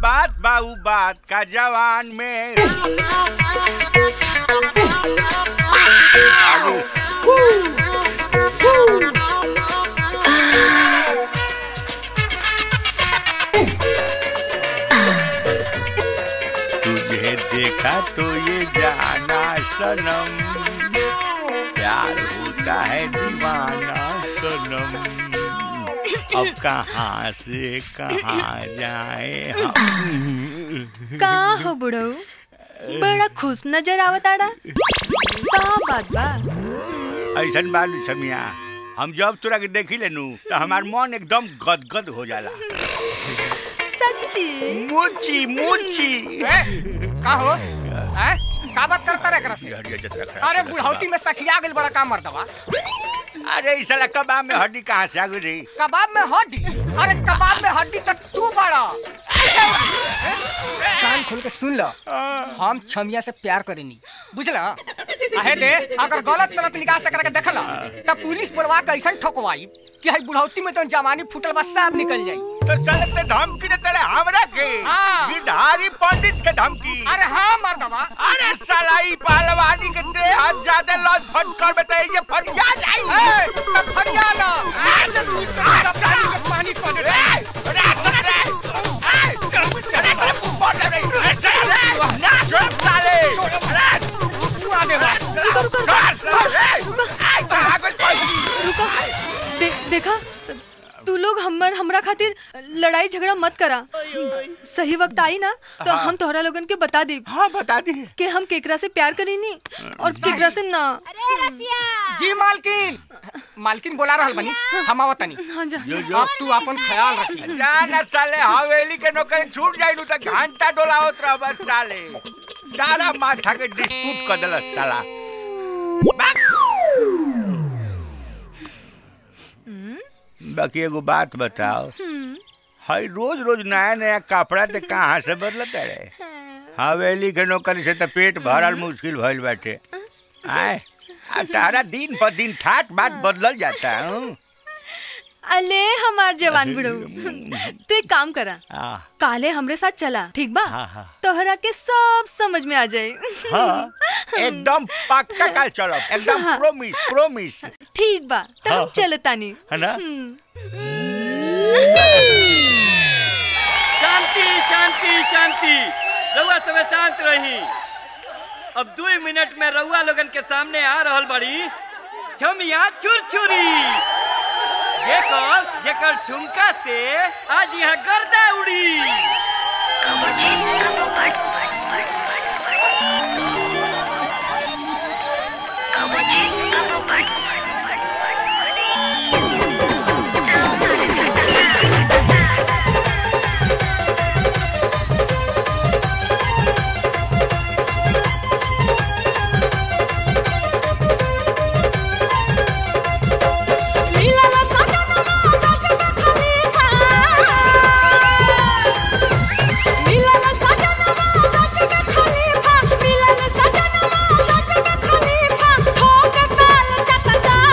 बात बा उ बात का जवान में अरे, तुझे देखा तो ये जाना सनम प्यार होता है दीवाना सनम अब कहाँ से कहाँ जाए हम का हो बुढ़ऊ बड़ा खुश नजर आवताड़ा का बात बा ऐसन बालू समिया हम जब तोरा के देखी लेनू तो हमार मन एकदम गदगद हो जाला सच्ची मुची मुची का हो हैं? का बात करता रे एकरा से हड्डी जतरा खराब अरे कर बुढ़ौती में सठिया गेल बड़ा काम मर्दवा अरे इस साला कबाब में हड्डी कहाँ से आ गई रे कबाब में हड्डी अरे कबाब में हड्डी तक तू बड़ा कान खोल के सुन लो हम छमिया से प्यार करेनी बुझला आहे दे अगर गलत सलत निकाह से करके देखला तब पुलिस बुलवा के ऐसा ठोकवाई कि हई बुढ़ौती में तो जवानी फूटल बस साफ निकल जाई तो साले ते धमकी देते रहे हमरा के हाँ। गिरधारी पंडित के धमकी अरे हाँ मर्दवा अरे साला ई पहलवानी के दे हाथ ज्यादा लॉस फट कर बेटा ये फरिया जाई ए, तब फरिया ला तब पानी के पानी पड़ रे अरे साला रे ए, अरे साला फुटबॉल रे अरे साला रे ना छोड़ साले अरे तू आ दे बा रुको रुको छोड़ साले आई भागल पड़ी रुको दे, देखा तू लोग हमर हमरा खातिर लड़ाई झगड़ा मत करा सही वक्त आई ना तो हम तोहरा लोगन के बता दी हाँ बता दी कि हम केकरा से प्यार करीनी और केकरा से ना जी मालकिन मालकिन बोला रहल बनी हम आवत तनी हाँ जा जो जो अब तू अपन ख्याल रखी जाना साले हवेली के नौकरी छूट जाई नु त घंटा डोलावत रह बस साले सारा माथा के डिस्प्यूट कर देलस साला बाकी एगो बात बताओ हई रोज रोज नया नया कपड़ा ते कहाँ से बदलत रे हवेली के नौकरी से त पेट भरल मुश्किल भइल बाटे आए आ तारा दिन पर दिन ठाट बात बदलल जाता हूँ अले हमार जवान बुढ़ऊ तू एक काम करा हाँ काले हमरे साथ चला ठीक बा हाँ, हाँ। तोहरा के सब समझ में आ जाए हाँ एकदम पक्का काल चलो एकदम प्रोमिस प्रोमिस ठीक बा तो हाँ। हम चलतानी है ना शांति शांति शांति रउआ समय शांत रही अब दो मिनट में रउआ लोगन के सामने आ रहल बड़ी छमिया छुरछुरी जेकर जेकर ठुमका से आज यहाँ गर्दा उड़ी मिलला सजनवा गजब खलीफा मिलला सजनवा गजब खलीफा मिलला सजनवा गजब खलीफा ठोक ताल चट चार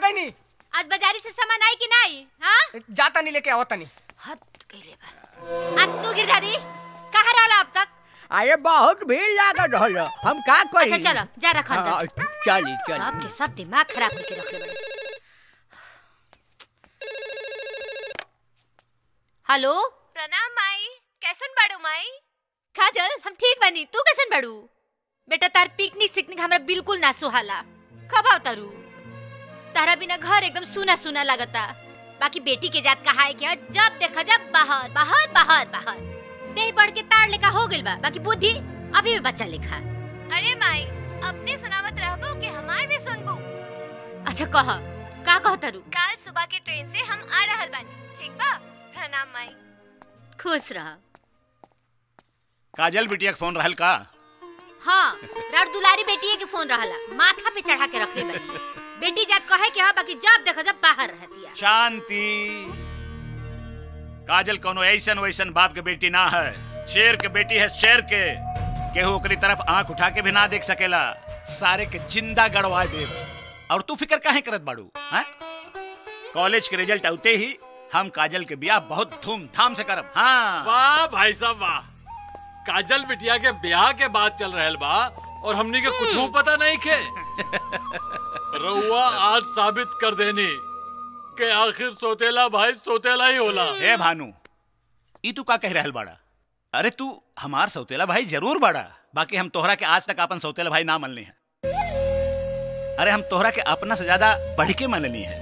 गई नहीं आज बाजारी से सामान आई कि नहीं हाँ जाता नहीं लेके आवता नहीं हद कइले बा आज तू गिरधारी कहाँ रहला अब तक अरे बहुत भीड़ लागल रहल हम का करी अच्छा चलो जा रख अंदर हाँ, चली सब चली के सब दिमाग खराब करके रखले बड़े से। हेलो प्रणाम माई कैसन बाड़ू माई काजल हम ठीक बनी तू कैसन बड़ू बेटा तार पिकनिक सिकनिक हमरा बिल्कुल ना सुहाला कब आओ तारू तारा बिना घर एकदम सुना सुना लगता बाकी बेटी के जात कहा है कि जब देखा जब बाहर बाहर बाहर बाहर देह बढ़ के तार लेखा हो गइल बा बाकी बुद्धि अभी भी बच्चा लेखा अरे माई अपने सुनावत रहबो कि हमार भी सुनबो अच्छा कह का कह तारू काल सुबह के ट्रेन से हम आ रहल बानी ठीक बा प्रणाम माई खुश रह काजल बिटिया के फोन रहल का हाँ रात दुलारी बेटी के फोन रहला माथा पे चढ़ा के रखले बनी बेटी जात कहे कि हाँ बाकी जब देखा जब बाहर रहती है शांति काजल कोनो ऐसन वैसन बाप के बेटी ना है शेर के बेटी है शेर के केहू ओकरी तरफ आंख उठा के भी ना देख सकेला सारे के जिंदा गड़वा दे और तू फिक्र काहे करत बाड़ू हैं? कॉलेज के रिजल्ट आते ही हम काजल के बियाह बहुत धूमधाम से करब हाँ वाह भाई साहब वाह काजल बिटिया के ब्याह के बाद चल रहल बा और हमनी के कुछ पता नहीं के रउआ आज साबित कर देनी कि आखिर सोतेला भाई सोतेला ही होला ए भानु ई तू का कह रहल बाड़ा अरे तू हमार सौतेला भाई जरूर बाड़ा बाकी हम तोहरा के आज तक अपन सौतेला भाई ना मनले हैं अरे हम तोहरा के अपना से ज्यादा बढ़ के मनली है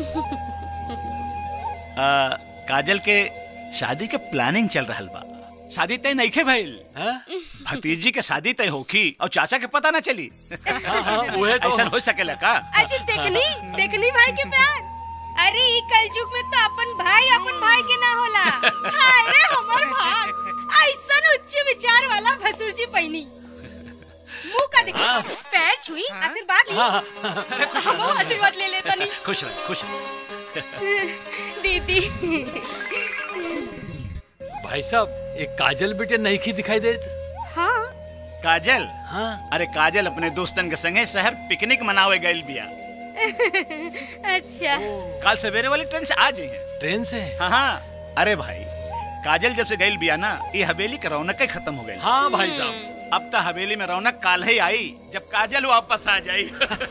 आ, काजल के शादी के प्लानिंग चल रहल बा शादी तय नहीं खे भइल भतीजी के शादी तय होखी और चाचा के पता ना चली उहे तो ऐसा हो सकेला का अच्छा देखनी देखनी भाई के प्यार अरे ई कलयुग में तो अपन भाई अपन भाई के ना होला हाय रे हमर भाग ऐसन उच्च विचार वाला भसुर जी पैनी मुंह का देखो पैर छुई आशीर्वाद ली हम आशीर्वाद ले लेता नहीं खुश रह खुश रह दीदी भाई साहब एक काजल बिटिया नहीं की दिखाई दे हाँ काजल हाँ अरे काजल अपने दोस्तन के संगे शहर पिकनिक मनावे गइल बिया अच्छा कल सवेरे वाली ट्रेन से आ जाइए ट्रेन से हाँ हाँ अरे भाई काजल जब से गइल बिया ना ये हवेली का रौनक ही खत्म हो गई हाँ भाई साहब अब तो हवेली में रौनक काल ही आई जब काजल वापस आ जाई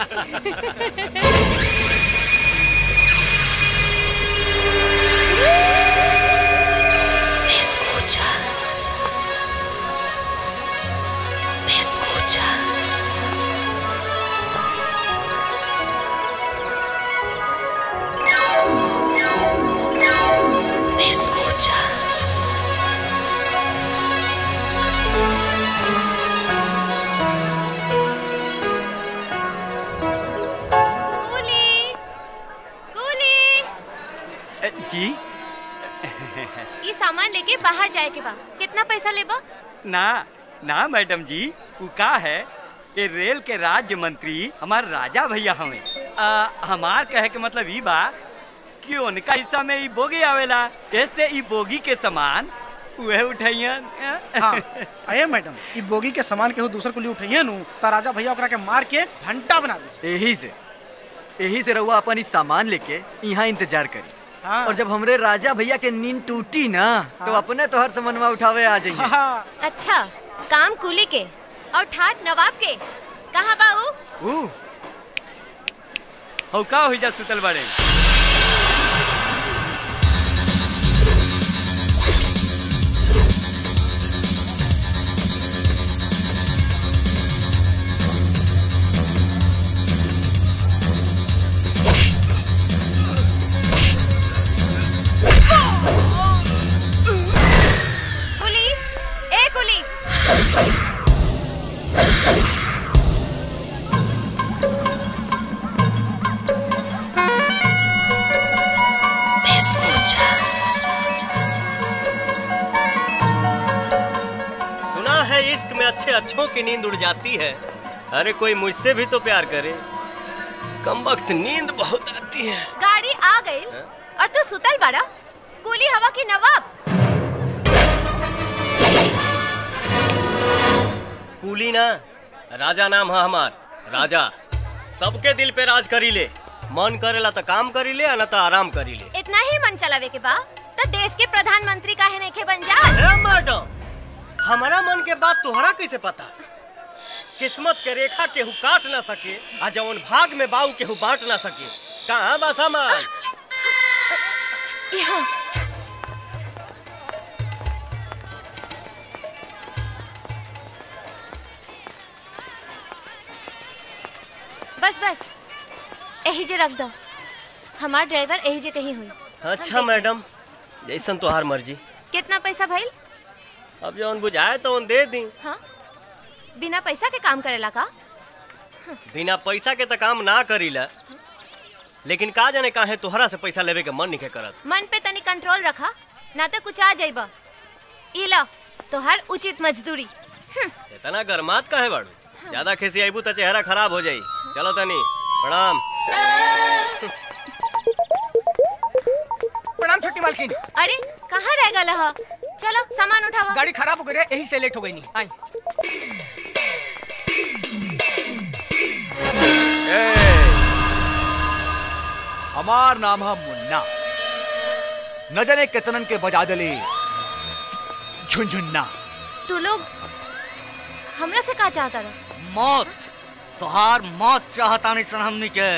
कूली कूली जी ये सामान लेके बाहर जाए के बा कितना पैसा लेबा ना ना मैडम जी उ का है ये रेल के राज्य मंत्री हमार राजा भैया हमें आ, हमार कहे के मतलब ई बा कि उनका हिस्सा में ई बोगी आवेला ऐसे ई बोगी के सामान उहे उठाइयन हाँ अये मैडम ई बोगी के सामान केहू दूसर कुली उठैये नु त राजा भैया ओकरा के मार के घंटा बना दे यही से यही से रहुआ अपन इस सामान लेके यहाँ इंतजार करी हाँ। और जब हमरे राजा भैया के नींद टूटी ना तो अपने तो हर समनवा उठावे आ जाइए हाँ अच्छा काम कूली के और ठाट नवाब के कहाँ बाऊ ऊ हौ का हो जा सुतल बड़े कुली ए कुली सुना है इश्क में अच्छे अच्छों की नींद उड़ जाती है अरे कोई मुझसे भी तो प्यार करे कम वक्त नींद बहुत आती है गाड़ी आ गई और तू सुतल बड़ा कुली हवा की नवाब कूली ना राजा नाम है हमार राजा सबके दिल पे राज करी ले मन करेला तो काम करी ले ना तो आराम करी ले इतना ही मन चलावे के बा तो देश के प्रधानमंत्री काहे नहीं के बन जा ए मैडम हमारा मन के बात तोहरा कैसे पता किस्मत के रेखा केहू काट ना सके आ जवन भाग में बाऊ केहू बांट ना सके कहाँ बा सामान यहाँ बस बस यही जे रख दो हमार ड्राइवर यही जे कहीं हुई अच्छा मैडम जैसन तोहार मर्जी कितना पैसा भइल अब जवन बुझाए तो दे दी हाँ बिना पैसा के काम करेला का बिना पैसा के तो काम ना करीला लेकिन का जाने काहे तोहरा से पैसा लेवे के मन नहीं करत मन पे तनी कंट्रोल रखा ना तो कुछ आ जाइबा ई ला तोहर उचित मजदूरी इतना गरमात काहे बाड़ू ज्यादा खेसी आईबू तो चेहरा खराब हो जाई चलो तनी प्रणाम प्रणाम छोटी मालकिन अरे कहाँ रह गला हा चलो सामान उठावा गाड़ी खराब हो गई रे यही से लेट हो गई नहीं आई हमार नाम है मुन्ना न जाने कितनन के बजा दले झुनझुन्ना तू लोग हमरा से का चाहता रहा मौत तोहार मौत चाहता नहीं सन हमनी के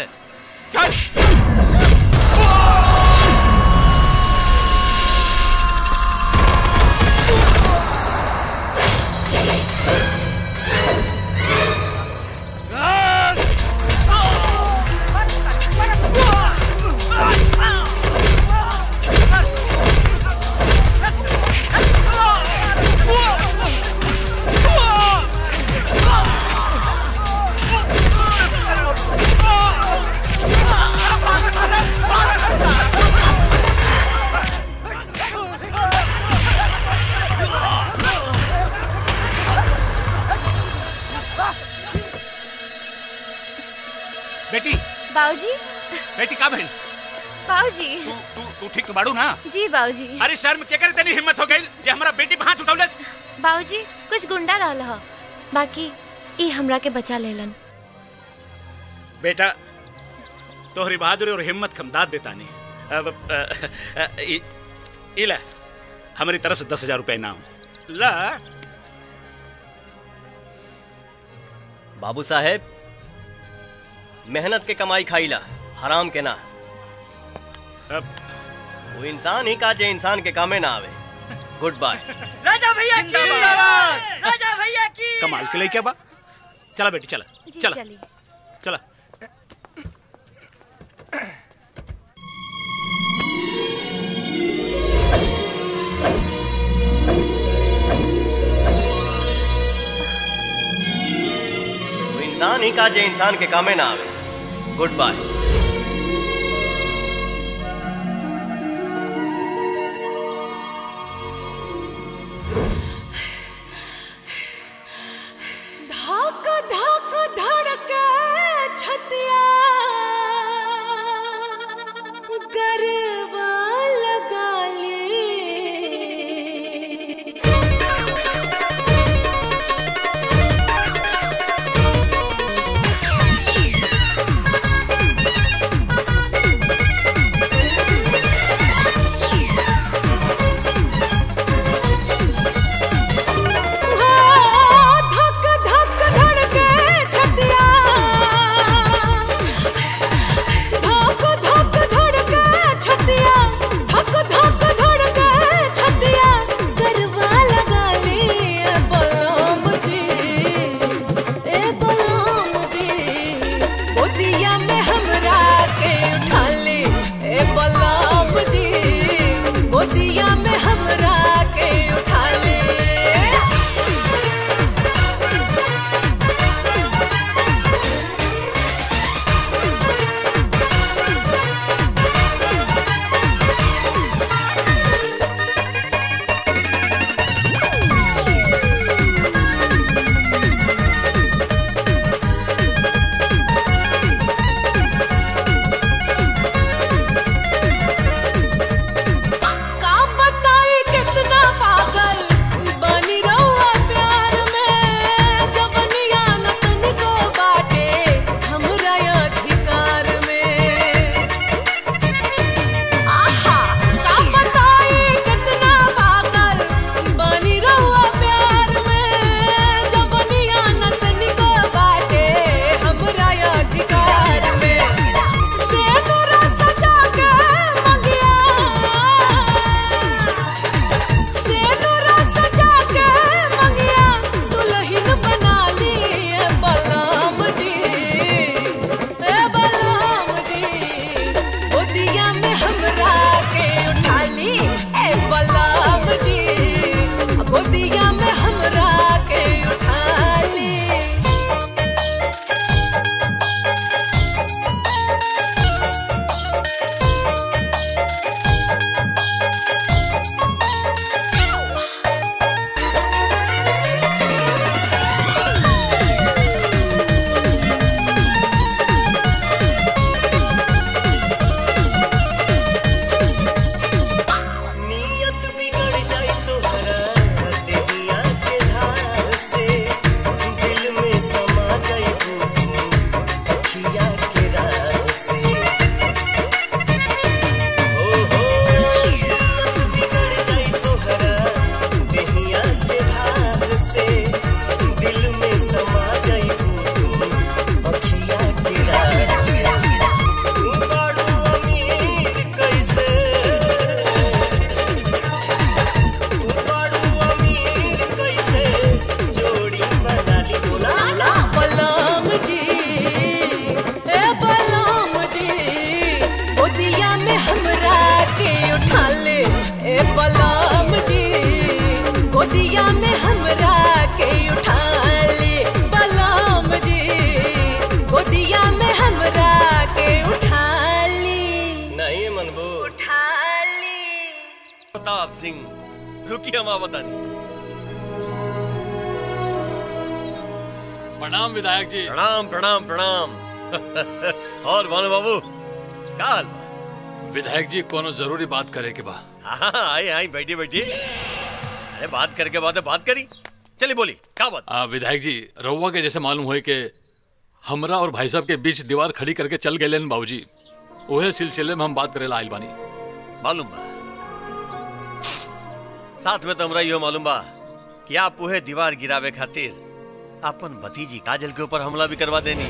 बेटी बाबूजी बेटी का बहन बाबूजी तू तू ठीक तो बाड़ू ना जी बाबूजी अरे शर्म के करे तनी हिम्मत हो गई जे हमारा बेटी पे हाथ उठौलस बाबूजी कुछ गुंडा रहल ह बाकी ई हमरा के बचा लेलन बेटा तोहरी बहादुरी और हिम्मत खमदाद देता नहीं अब अ, अ, इ- इला हमारी तरफ से दस हजार रुपए इनाम ला बाबू साहेब मेहनत के कमाई खाईला हराम के ना अब वो इंसान ही का जे इंसान के कामे ना आवे गुड बाय राजा भैया की राजा भैया की कमाल के लिए क्या बा चला बेटी चला जी चला चली चला वो इंसान ही का जे इंसान के कामे ना आवे गुड बाय धाक धाक धड़के छतिया गरबा लगा ले बलम जी गोदिया में हमरा के उठा ली बलम जी गोदिया में हमरा के उठा ली नहीं मनबू उठा ली प्रताप सिंह रुकिए हम बतानी प्रणाम विधायक जी प्रणाम प्रणाम प्रणाम और भानु बाबू का हाल बा? विधायक जी कोनो जरूरी बात करे के बा हाँ आई आई बैठी बैठी अरे बात करके बात है बात करी चलिए बोली का बात आ, विधायक जी रउआ के जैसे मालूम हुए कि हमरा और भाई साहब के बीच दीवार खड़ी करके चल गए बाबूजी ओहे सिलसिले में हम बात करे ला आइल बानी मालूम बा साथ में तो हमरा यो मालूम बा कि आप उहे दीवार गिरावे खातिर अपन भतीजी काजल के ऊपर हमला भी करवा देनी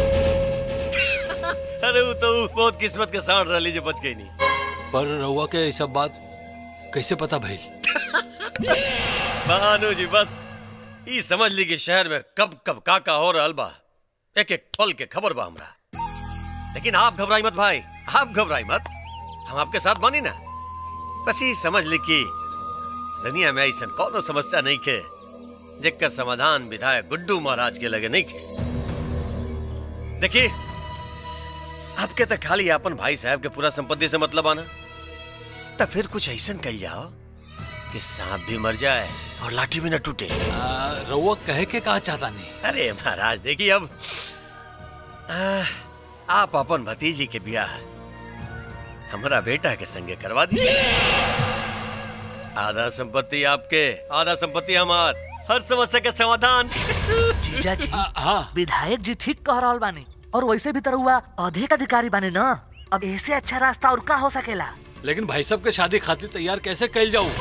अरे वो तो बहुत किस्मत के साथ रही जो बच गई नहीं पर रउआ के ये सब बात कैसे पता भइल भानु जी बस ई समझ ली कि शहर में कब कब का का हो रहल बा एक एक पल के खबर बा हमरा लेकिन आप घबराई मत भाई आप घबराई मत हम आपके साथ बानी ना बस ही समझ ली कि दुनिया में ऐसा कौनो समस्या नहीं के जेकर समाधान विधायक गुड्डू महाराज के लगे नहीं के देखिए आपके तो खाली अपन भाई साहब के पूरा संपत्ति से मतलब आना तो फिर कुछ ऐसा कही जाओ कि सांप भी मर जाए और लाठी भी न टूटे रउआ कहे के का चाहता नहीं अरे महाराज देखिए अब आ, आप अपन भतीजी के ब्याह हमारा बेटा के संगे करवा दीजिए आधा संपत्ति आपके आधा संपत्ति हमार हर समस्या के समाधान जीजा जी विधायक जी ठीक कह रहा बानी और वैसे भी तरह हुआ अधिक अधिकारी बानी ना अब ऐसे अच्छा रास्ता और का हो सकेला लेकिन भाई साहब के शादी खातिर तैयार कैसे कैल जाऊं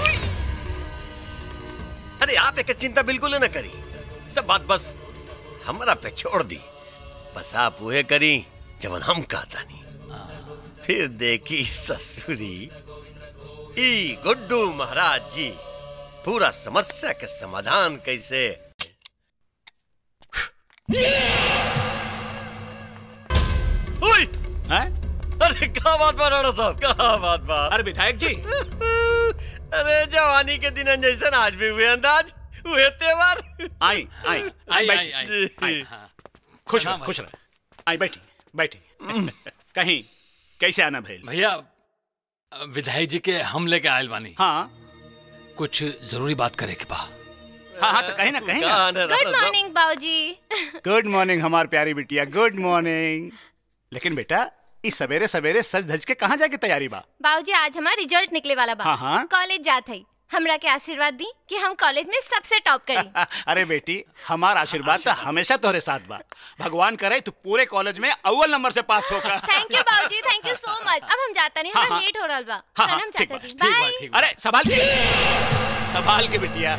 अरे आप एक चिंता बिल्कुल न करी सब बात बस हमरा पे छोड़ दी बस आप वह करी जवन हम कहता नहीं फिर देखी ससुरी ई गुड्डू महाराज जी पूरा समस्या के समाधान कैसे उई! हैं? अरे क्या बात बा राणा साहब क्या बात बा अरे विधायक जी अरे जवानी के दिन जैसे आज भी हुए अंदाज हुए त्योहार आई आई आई बैठी आई, आई, हाँ। खुश रह खुश रह आई बैठी बैठी कहीं कैसे आना भैल भैया विधायक जी के हम लेके आयल बानी हाँ कुछ जरूरी बात करे के बा हाँ हाँ तो कहीं ना कहीं ना गुड मॉर्निंग बाबूजी गुड मॉर्निंग हमार प्यारी बिटिया गुड मॉर्निंग लेकिन बेटा इस सवेरे सवेरे सज धज के कहाँ जाके तैयारी बा बाबूजी आज हमारा रिजल्ट निकले वाला बा हाँ, हाँ। कॉलेज जात है हमरा के आशीर्वाद दी कि हम कॉलेज में सबसे टॉप करी अरे बेटी हमार आशीर्वाद तो हमेशा तोहरे साथ बा भगवान करे तू पूरे कॉलेज में अव्वल नंबर से पास होकर थैंक यू बाबूजी थैंक यू सो मच अब हम जाता नहीं हाँ, हमारा हाँ। लेट हो रहा बा हाँ, हाँ, सनम ठीक चाचा बा, जी ठीक बा, बाय ठीक बा। अरे संभाल के संभाल के बिटिया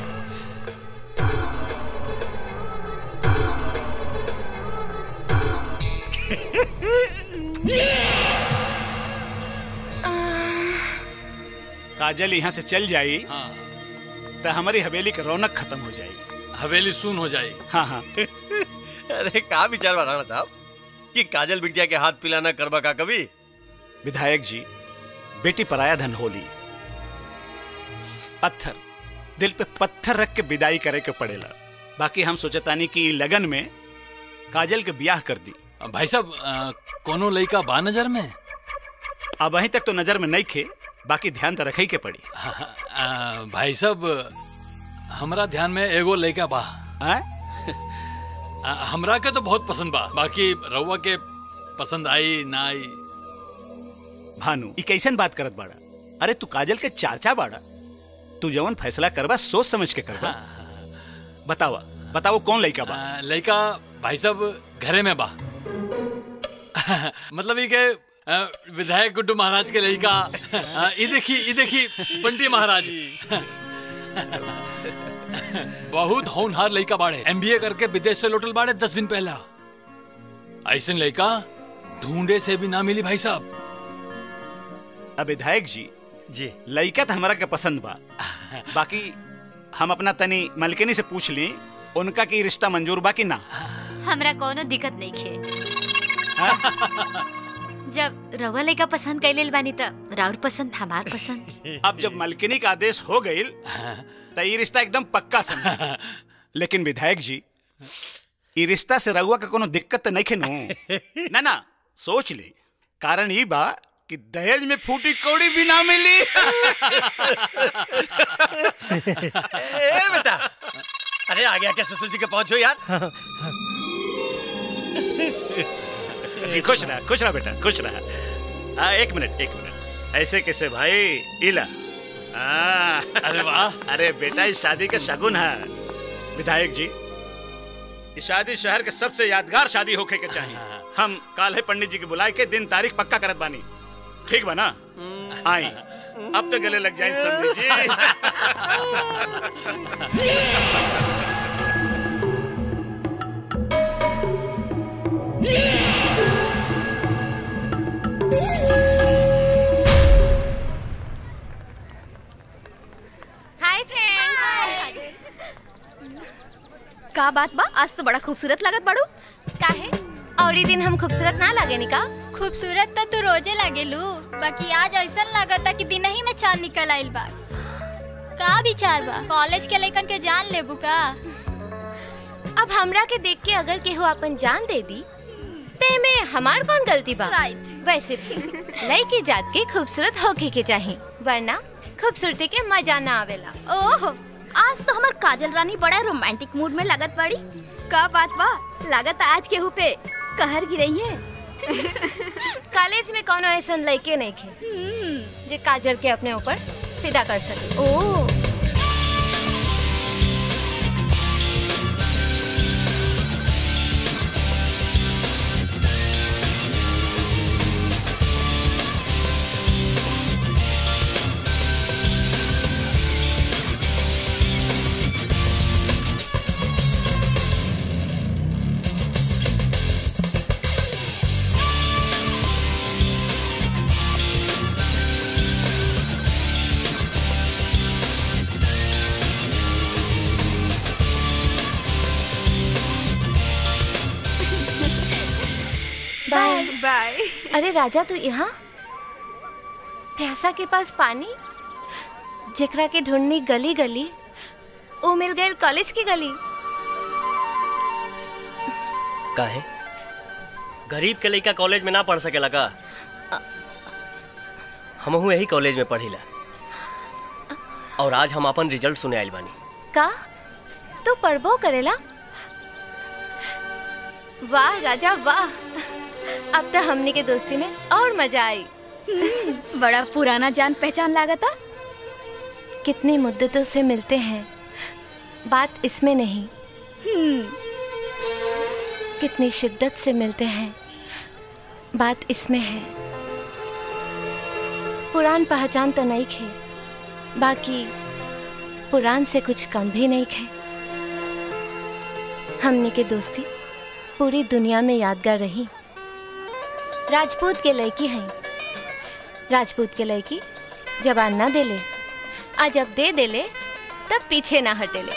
काजल यहाँ से चल जाई तो हमारी हवेली की रौनक खत्म हो जाएगी हवेली सुन हो जाएगी हाँ हाँ अरे कहा विचार बा राणा साहब कि काजल बिटिया के हाथ पिलाना करबा का कभी विधायक जी बेटी पराया धन होली पत्थर दिल पे पत्थर रख के विदाई करे के पड़ेला बाकी हम सोचतानी कि लगन में काजल के ब्याह कर दी भाई साहब अ, कोनो लड़का बा नजर में अब वहीं तक तो नजर में नहीं खे बाकी ध्यान तो रखे के पड़ी अ, भाई साहब हमरा ध्यान में एगो लड़का बा हैं? अ, हमरा के तो बहुत पसंद बा बाकी रउआ के पसंद आई ना आई भानु ई कैसन बात करत बाड़ा अरे तू काजल के चाचा बाड़ा तू जवन फैसला करबा सोच समझ के करबा बतावा बताओ कौन लड़का बा अ, लड़का भाई साहब घरे में बा मतलब ये के अ, विधायक गुड्डू महाराज के लड़का अ, ई देखी ई देखी बंटी महाराज बहुत होनहार लड़का बाड़े एमबीए करके विदेश से लौटल बाड़े दस दिन पहला ऐसे लड़का ढूंढे से भी ना मिली भाई साहब अब विधायक जी जी लड़का तो हमारा के पसंद बा बाकी हम अपना तनी मलकिनी से पूछ ली उनका की रिश्ता मंजूर बा कि ना हमरा कोनो दिक्कत नहीं खे जब रवा लड़का पसंद कैले बानी त राउर पसंद हमार पसंद अब जब मलकिनी का आदेश हो गई तो ये रिश्ता एकदम पक्का समझ लेकिन विधायक जी ये रिश्ता से रहुआ का कोनो दिक्कत तो नहीं खेनू ना ना सोच ले कारण ये बा कि दहेज में फूटी कौड़ी भी ना मिली ए बेटा अरे आ गया क्या ससुर जी के पहुंचो यार जी खुश रहा खुश रहा बेटा खुश रहा आ, एक मिनट एक मिनट ऐसे कैसे भाई इला आ, अरे वाह अरे बेटा इस शादी का शगुन है विधायक जी इस शादी शहर के सबसे यादगार शादी होके के चाहिए हम काल्हे पंडित जी के बुलाए के दिन तारीख पक्का करत बानी ठीक बा ना आई अब तो गले लग जाए समझी जी हाय फ्रेंड्स का बात बा आज तो बड़ा खूबसूरत लागत बाड़ू काहे और ये दिन हम खूबसूरत ना लागे नी का खूबसूरत तो तू रोजे लागेलू बाकी आज ऐसा लागता कि दिन ही में चांद निकल आइल बा का विचार बा कॉलेज के लइकन के जान लेबू का अब हमरा के देख के अगर केहू अपन जान दे दी ते में हमार कौन गलती बा राइट वैसे भी लड़की जात के खूबसूरत होके के चाहिए वरना खूबसूरती के मजा ना आवेला ओह आज तो हमार काजल रानी बड़ा रोमांटिक मूड में लागत बाड़ी का बात बा लागत आज केहू पे कहर गिरई है कॉलेज में कोनो ऐसा लड़के नहीं खे जे काजल के अपने ऊपर फिदा कर सके ओ बाय बाय अरे राजा तू यहाँ प्यासा के पास पानी जेकरा के ढूंढनी गली गली वो मिल गए कॉलेज की गली काहे गरीब के लइका कॉलेज में ना पढ़ सकेला का हमहू यही कॉलेज में पढ़िला और आज हम अपन रिजल्ट सुने आइल बानी का तू पढ़बो करेला वाह राजा वाह अब तो हमने के दोस्ती में और मजा आई बड़ा पुराना जान पहचान लागता कितनी मुद्दतों से मिलते हैं बात इसमें नहीं कितनी शिद्दत से मिलते हैं बात इसमें है पुरान पहचान तो नहीं खे बाकी पुरान से कुछ कम भी नहीं खे हमने के दोस्ती पूरी दुनिया में यादगार रही राजपूत के लड़की हैं राजपूत के लड़की जबान ना देले आ जब दे देले तब पीछे ना हटेले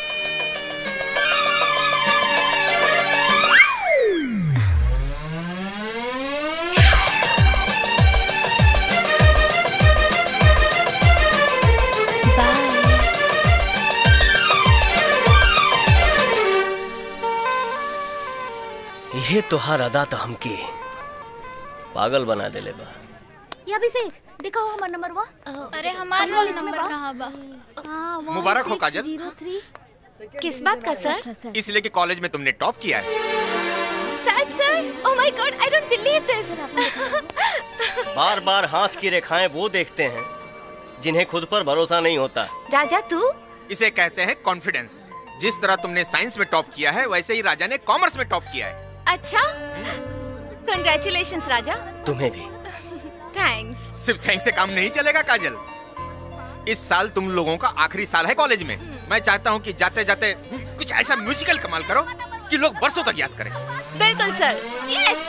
ये तोहार अदा तो हमके पागल बना देले बा ये अभिषेक देखो हमार नंबर वा अरे हमार रोल नंबर कहाँ बा हाँ, वहाँ मुबारक हो, six काजल। zero three। किस बात का सर इसलिए कि कॉलेज में तुमने टॉप किया है सच sir oh my God I don't believe this बार बार हाथ की रेखाएं वो देखते हैं जिन्हें खुद पर भरोसा नहीं होता राजा तू इसे कहते हैं कॉन्फिडेंस जिस तरह तुमने साइंस में टॉप किया है वैसे ही राजा ने कॉमर्स में टॉप किया है अच्छा कंग्रेचुलेशंस राजा तुम्हें भी थैंक्स सिर्फ थैंक्स से काम नहीं चलेगा काजल इस साल तुम लोगों का आखिरी साल है कॉलेज में मैं चाहता हूँ कि जाते जाते कुछ ऐसा म्यूजिकल कमाल करो कि लोग बरसों तक याद करें बिल्कुल सर यस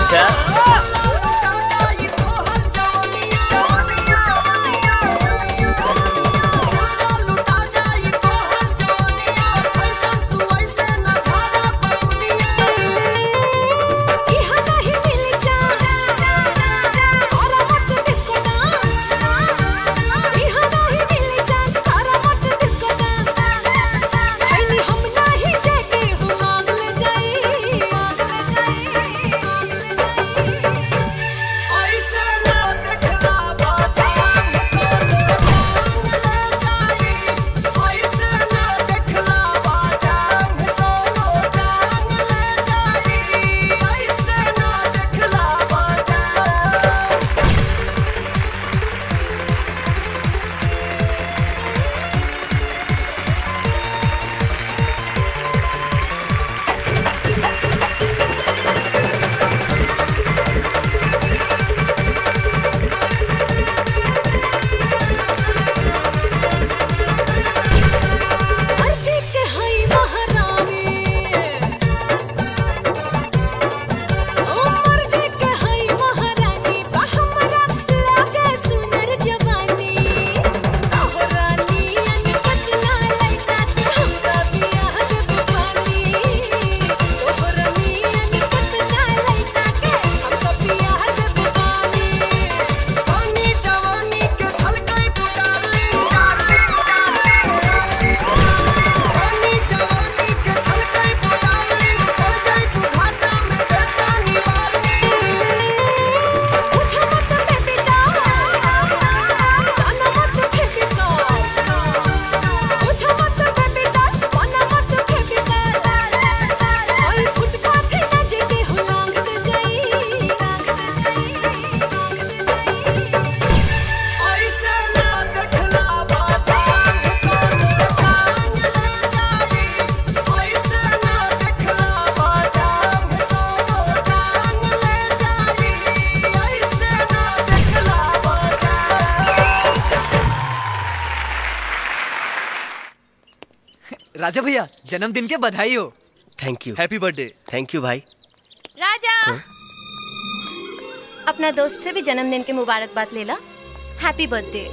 अच्छा राजा भैया जन्मदिन के बधाई हो thank you happy birthday thank you भाई राजा अपना दोस्त से भी जन्मदिन की मुबारकबाद ले ला happy birthday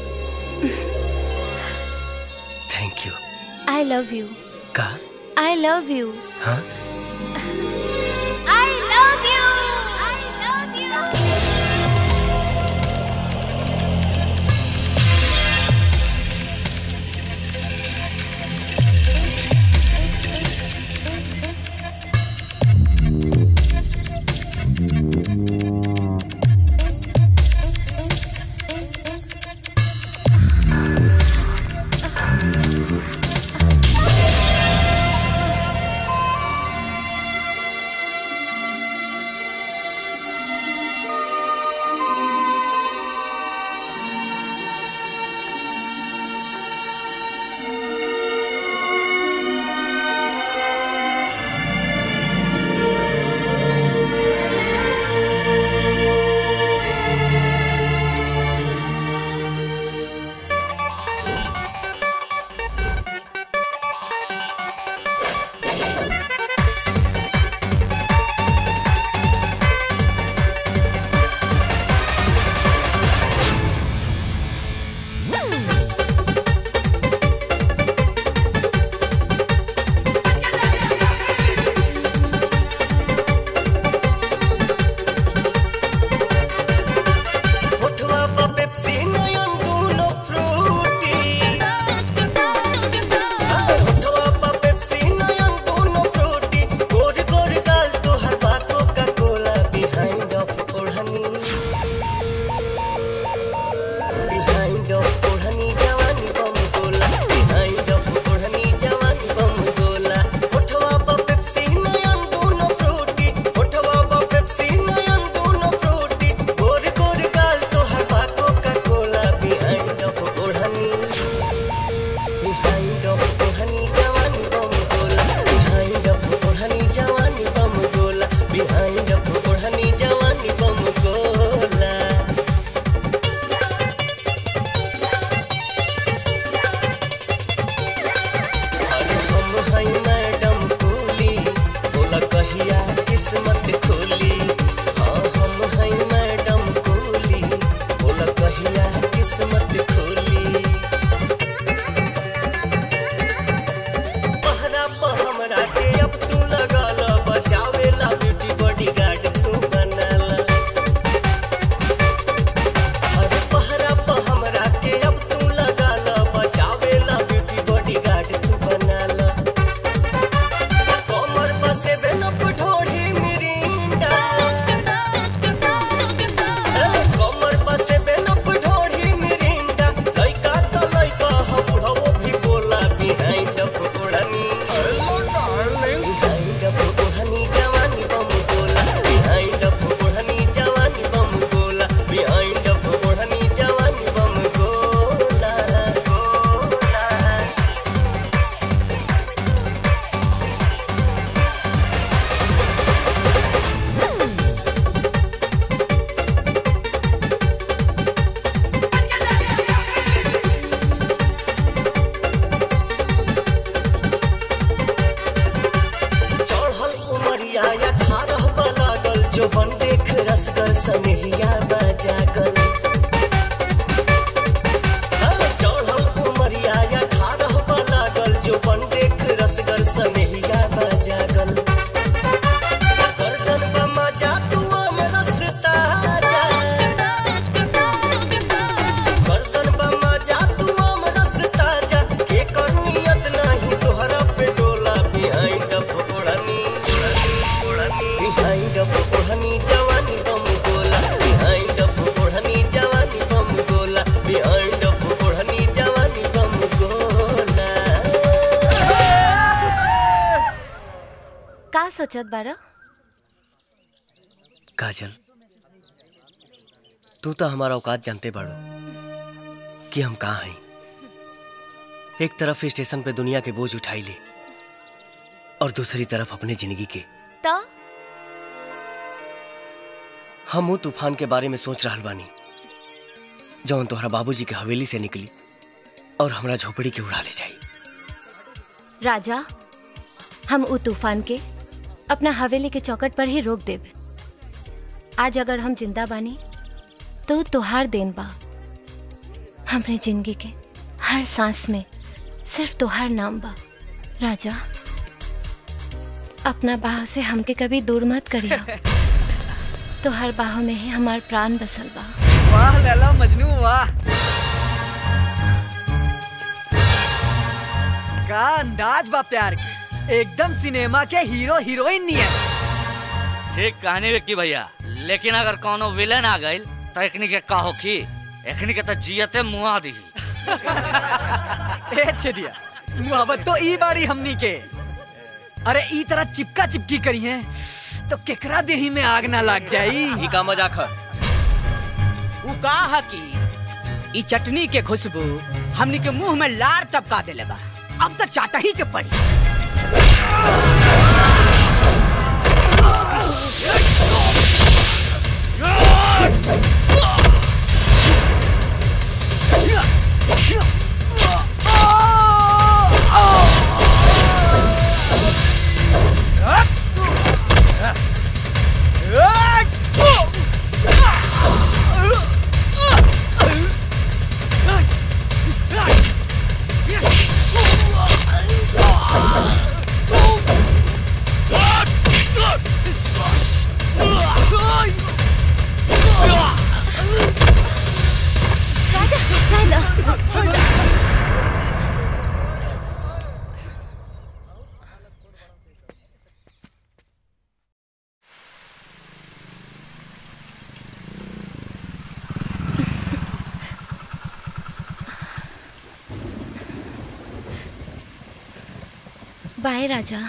thank you I love you का आई लव यू हाँ I love you I love you जो बन देख रसगर सनहिया बजागल हाँ, चढ़ल उमरिया अठारह लागल जो बन देख रसगर सनहिया बजागल गर्दन बमा जा तू में रसता जा गर्दन बमा जा तू में रसता जा के कर नियत नहीं तोहरा पे डोला बिहाइंड अप ओढ़नी बिहाइंड अप ओढ़नी जवानी बम गोला बिहाइंड अप ओढ़नी जवानी बम गोला बिहाइंड अप ओढ़नी जवानी बम गोला का सोचत बारा काजल तू तो हमारा औकात जानते बाड़ो कि हम कहाँ हैं एक तरफ स्टेशन पे दुनिया के बोझ उठाई ले और दूसरी तरफ अपने जिंदगी के तो हम वो तूफान के बारे में सोच रहा बानी जौन तोहरा बाबूजी के हवेली से निकली और हमरा झोपड़ी के उड़ा ले जाई राजा हम उ तूफान के अपना हवेली के चौकट पर ही रोक देब आज अगर हम जिंदा बानी तो उ तोहार देन बा हमरे जिंदगी के हर सांस में सिर्फ तोहार नाम बा राजा अपना बाह से हमके कभी दूर मत करिया तोहार बाहों में ही हमार प्राण बसल बा वाह लैला मजनू वाह का अंदाज बा प्यार के एकदम सिनेमा के हीरो हीरोइन नियन ठीक कहानी विक्की भैया लेकिन अगर कोनो विलेन आ गइल तो एकनी के का होखी एकनी के तो जियते मुआ दी ए छेदिया मुहब्बत तो ई बारी हमनी के अरे ई तरह चिपका चिपकी करी है तो केकरा देही में आग ना लग जाई ई का मजाक है उ का है कि ई चटनी के खुशबू हमनी के मुंह में लार टपका देले बा अब तो चाटा ही के पड़ी राजा जाए ना छोड़ दो। बाय राजा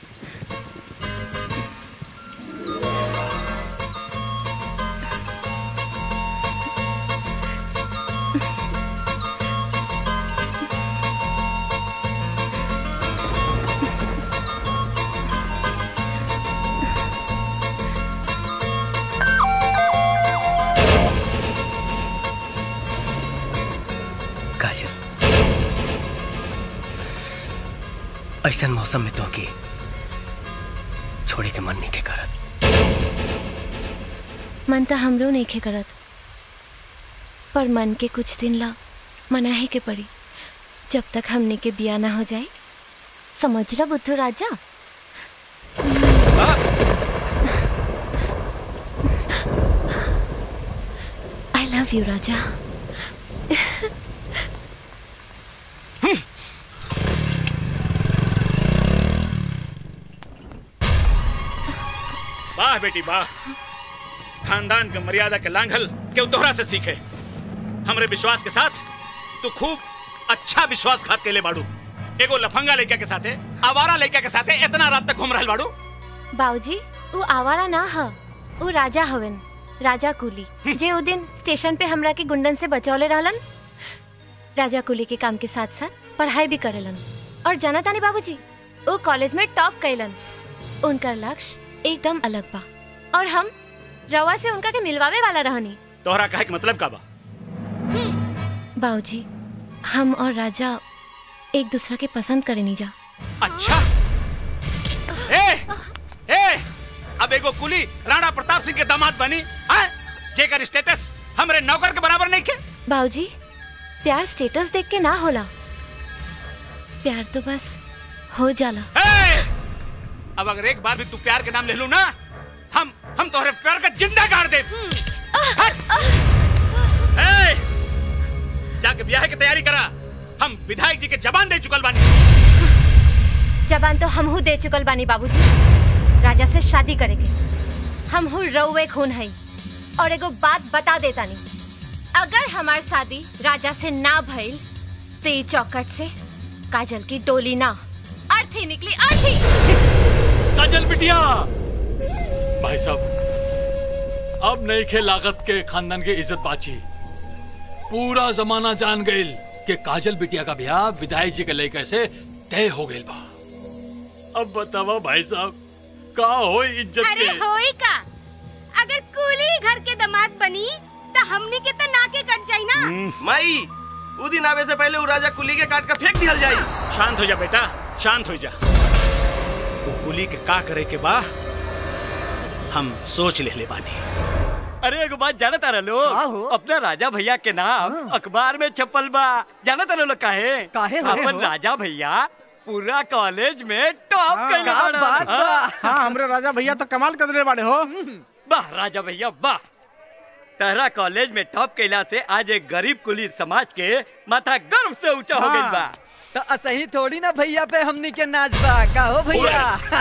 काजल ऐसा मौसम में तो के छोड़े के मन नहीं के करत मन तो हमरो नहीं खे करत पर मन के कुछ दिन ला मना ही के पड़ी जब तक हमने के बिया ना हो जाए समझ ला बुद्धू राजा आई लव यू राजा वाह बेटी वाह खानदान के मर्यादा के लांघल केहू तोहरा से सीखे हमरे विश्वास के साथ तू खूब अच्छा विश्वासघात के ले बाड़ू एगो लफंगा लड़का के साथे आवारा लड़का के साथे इतना रात तक घूम रहल बाड़ू बाऊजी वो आवारा ना ह वो राजा हवन राजा कुली जे उ दिन स्टेशन पे हमरा के गुंडन से बचौले रहलन राजा कुली के काम के साथ साथ पढ़ाई भी करेलन और जाना तानी बाबूजी वो कॉलेज में टॉप कैलन उनका लक्ष्य एकदम अलग बा और हम रवा से उनका के मिलवावे वाला रहनी तोहरा कहे के मतलब का बा बाऊजी हम और राजा एक दूसरे के पसंद करेनी जा अच्छा ए ए अब एगो कुली राणा प्रताप सिंह के दामाद बनी आए जेकर स्टेटस हमरे नौकर के बराबर नहीं के बाबूजी प्यार स्टेटस देख के ना होला प्यार तो बस हो जाला अब अगर एक बार भी तू प्यार के नाम ले लू ना हम हम तोहरे प्यार का जिंदा गाड़ दे जाके ब्याह की तैयारी करा हम विधायक जी के जबान दे चुकल बानी जबान तो हमहू दे चुकल बानी बाबूजी राजा से शादी करेके हमहू रउए खून हई और एगो बात बता देतानी अगर हमार शादी राजा से ना भइल तो ई चौकट से काजल की डोली ना अर्थी निकली अर्थी काजल बिटिया भाई साहब अब नहीं खे लागत के खानदान के इज्जत बाची पूरा जमाना जान गइल कि काजल बिटिया का ब्याह विधायक जी के लेकर से तय हो गइल बा अब बतावा भाई साहब का हो इज्जत अरे के होई का अगर कूली घर के दामाद बनी तो हमनी के तो नाके कट जाई ना माई उ दिन आवे से पहले उ राजा कुली के काट के फेंक दिहल जाई शांत हो जा बेटा शांत हो जा तू कुली के का करे के बा हम सोच ले ले बानी अरे एगो बात जाना तारा लोग अपना राजा भैया के नाम अखबार में छपल बा जाना तारा लोग काहे काहे हो? अपन राजा भैया पूरा कॉलेज में टॉप हाँ, कइले का बाड़न। बात बा। हाँ। हाँ हमरे राजा भैया तो कमाल कर दिले बाड़े हो वाह राजा भैया वाह तहरा कॉलेज में टॉप कैला से आज एक गरीब कुली समाज के माथा गर्व से ऊंचा हो गइल बा तो असही थोड़ी ना भैया पे हमनी के नाच बा का हो भैया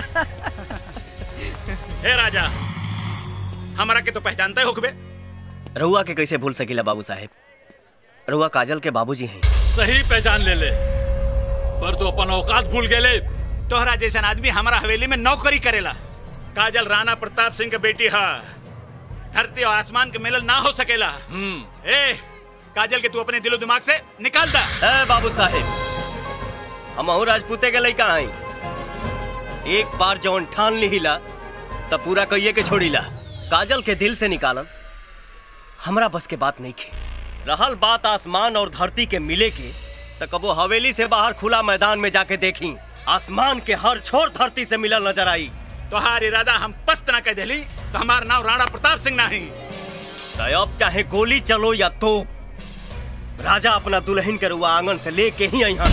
हे राजा हमारा के तो पहचानते हो खबे रहुआ के कैसे भूल सकीला बाबू साहेब रहुआ काजल के बाबूजी हैं सही पहचान ले ले पर तू अपन औकात भूल गेले तोहरा जैसन आदमी हमारा हवेली में नौकरी करेला काजल राणा प्रताप सिंह के बेटी है धरती और आसमान के मिलन ना हो सकेला ए काजल के तू अपने दिलो दिमाग से निकाल दा ए बाबू साहेब हम अहू राजपूते के लइका हई एक बार जवन ठान लिहिला तब पूरा कहिए के छोड़ीला काजल के दिल से निकालन हमरा बस के बात नहीं खे रहल बात आसमान और धरती के मिले के तो कबो हवेली से बाहर खुला मैदान में जाके देखी आसमान के हर छोर धरती से मिलल नजर आई तोहार इरादा हम पस्त ना कह देली तो हमार नाम राणा प्रताप सिंह नहीं तो अब चाहे गोली चलो या तो राजा अपना दुल्हन के रुआ आंगन से लेके ही यहाँ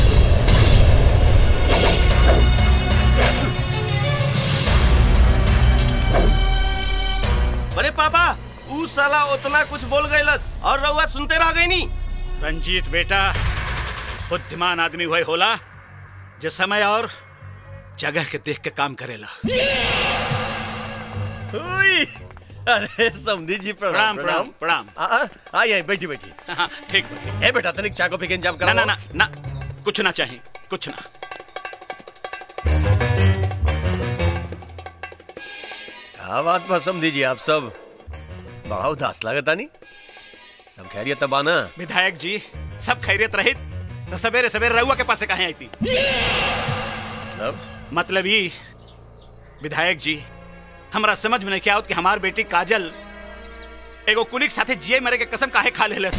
अरे पापा उ साला उतना कुछ बोल गइलस और रउआ सुनते रह गई नी रंजीत बेटा बुद्धिमान आदमी वही होला जो समय और जगह के देख के काम करेला हुई। अरे समधी जी प्रणाम प्रणाम, प्रणाम, आ, आ, आई आई बैठी बैठी हाँ ठीक है बेटा तनिक चाय कॉफी के इंतजाम ना करा ना ना ना कुछ ना चाहिए कुछ ना क्या बात बा समधी जी आप सब बड़ा उदास लागता नी सब खैरियत तबा ना विधायक जी सब खैरियत रहित तो सवेरे सवेरे रहुआ के पास से कहे आई थी मतलब मतलब ये विधायक जी हमरा समझ में नहीं क्या आवत कि हमार बेटी काजल एगो कुलिक साथे जिए मरे के कसम काहे खा ले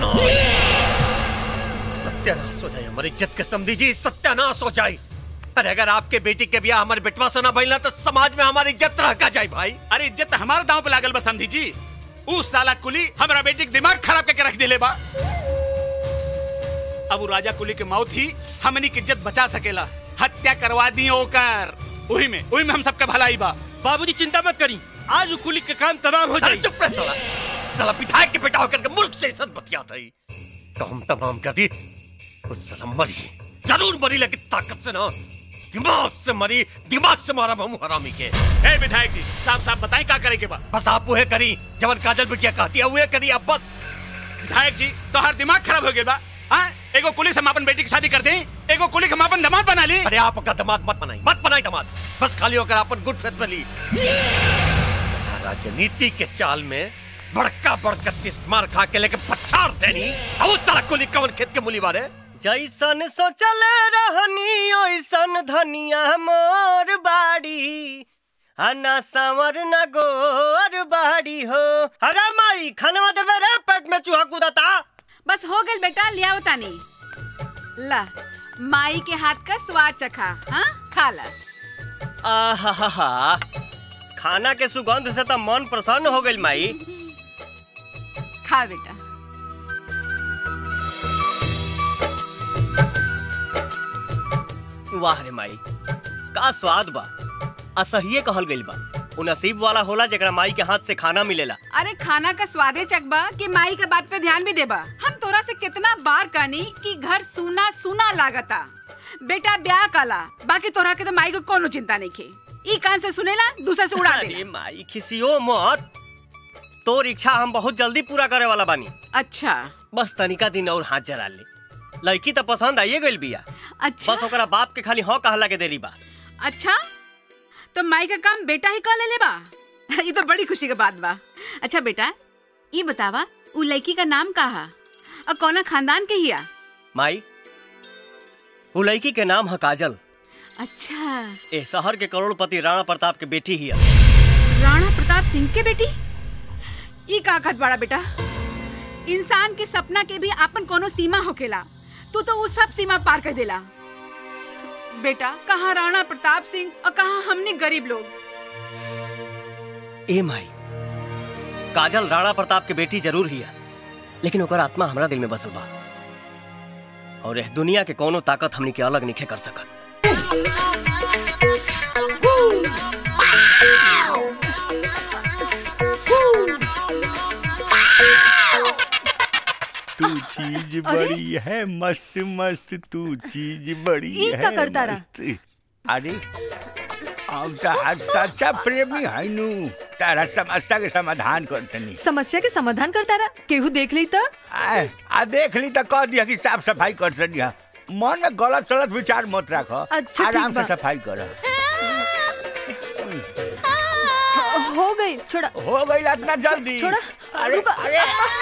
सत्यानाश हो जाए हमारी इज्जत के समधी जी सत्यानाश हो जाए अरे अगर आपके बेटी के ब्याह हमारे बेटवा से ना भइला तो समाज में हमारी इज्जत रह का जाए भाई अरे इज्जत तो हमारे दांव पे लागल बा समझी जी उ साला कुली हमरा बेटी के दिमाग खराब करके रख देले बा अब उ राजा कुली के मौत ही हमनी की इज्जत बचा सकेला हत्या करवा दी ओकर वही में वही में हम सबका भलाई बा बाबूजी चिंता मत करी आज कुली के काम तमाम हो जाए चुप रह साला साला विधायक के बेटा होकर के मुल्क से इज्जत बतिया था काम तमाम कर दी उस साला मरी जरूर मरी लेकिन ताकत से ना दिमाग से मरी दिमाग से मारा हम हरामी के ए विधायक जी साफ साफ बताएं का करे के बा बस आप वह करी जवन काजल बिटिया कहती है वह करी अब बस विधायक जी तो हर दिमाग खराब हो गया बा हाँ एगो कुली से हम अपन बेटी की शादी कर दें एगो कुली के हम अपन दामाद बना ली अरे आप का दामाद मत बनाई मत बनाई दामाद बस खाली होकर अपन गुड फेथ बनी साला राजनीति के चाल में बड़का बड़का किस मार खा के लेके पछाड़ देनी अब उस साला कुली कवन खेत के मुली बारे जैसन सोचल रहनी ओइसन धनिया मोर बाड़ी आ ना सांवर ना गोर बाड़ी हो अरे माई खनवा देवे रे पेट में चूहा कूदता बस हो गल बेटा लियाओ तानी ला माई के हाथ का स्वाद चखा हाँ खा ला आहा खाना के सुगंध से तो मन प्रसन्न हो गइल माई खा बेटा वाह रे माई का स्वाद बा असहिए कहल गइल बा उ नसीब वाला होला जेकरा माई के हाथ से खाना मिलेला अरे खाना का स्वादे चकबा कि माई के बात पे ध्यान भी देबा हम तोरा से कितना बार कहनी कि घर सुना सुना लागता बेटा ब्याह काला बाकी तोरा के तो माई को कोनो चिंता नहीं खे ई कान से सुनेला दूसरे से उड़ा अरे देला माई खिसियो मत तोर इच्छा हम बहुत जल्दी पूरा करे वाला बानी अच्छा बस तनिका दिन और हाथ जरा ले लड़की तो पसंद आइए गइल बिया अच्छा बस ओकरा बाप के खाली हाँ कहला के देरी बा अच्छा तो माई का काम बेटा ही कर ले ले बा ये तो बड़ी खुशी के बात बा अच्छा बेटा ये बतावा उ लड़की का नाम का हा और कौना खानदान के हिया माई वो लड़की के नाम है काजल अच्छा ए शहर के करोड़पति राणा प्रताप के बेटी ही राणा प्रताप सिंह के बेटी ई का कहत बड़ा बेटा इंसान के सपना के भी आपन कोनो सीमा होखेला तू तो वो सब सीमा पार कर देला बेटा कहाँ राणा प्रताप सिंह और कहाँ हमने गरीब लोग ए माई काजल राणा प्रताप के बेटी जरूर ही लेकिन ओकर आत्मा हमरा दिल में बसल बा और एह दुनिया के कोनो ताकत हमनी के अलग नहीं कर सकत तू चीज बड़ी है मस्त मस्त तू चीज बड़ी ई है का करता रहा? मस्त। अरे अब तो सच्चा प्रेमी है नु तारा समस्या के समाधान करतनी समस्या के समाधान करता रहा केहू देख ली तो आ, आ देख ली तो कह दिया कि साफ सफाई कर सदिया मन में गलत सलत विचार मत रख अच्छा, आराम ठीक से बा। सफाई कर हो गई छोड़ा हो गई इतना जल्दी छोड़ा अरे रुको अरे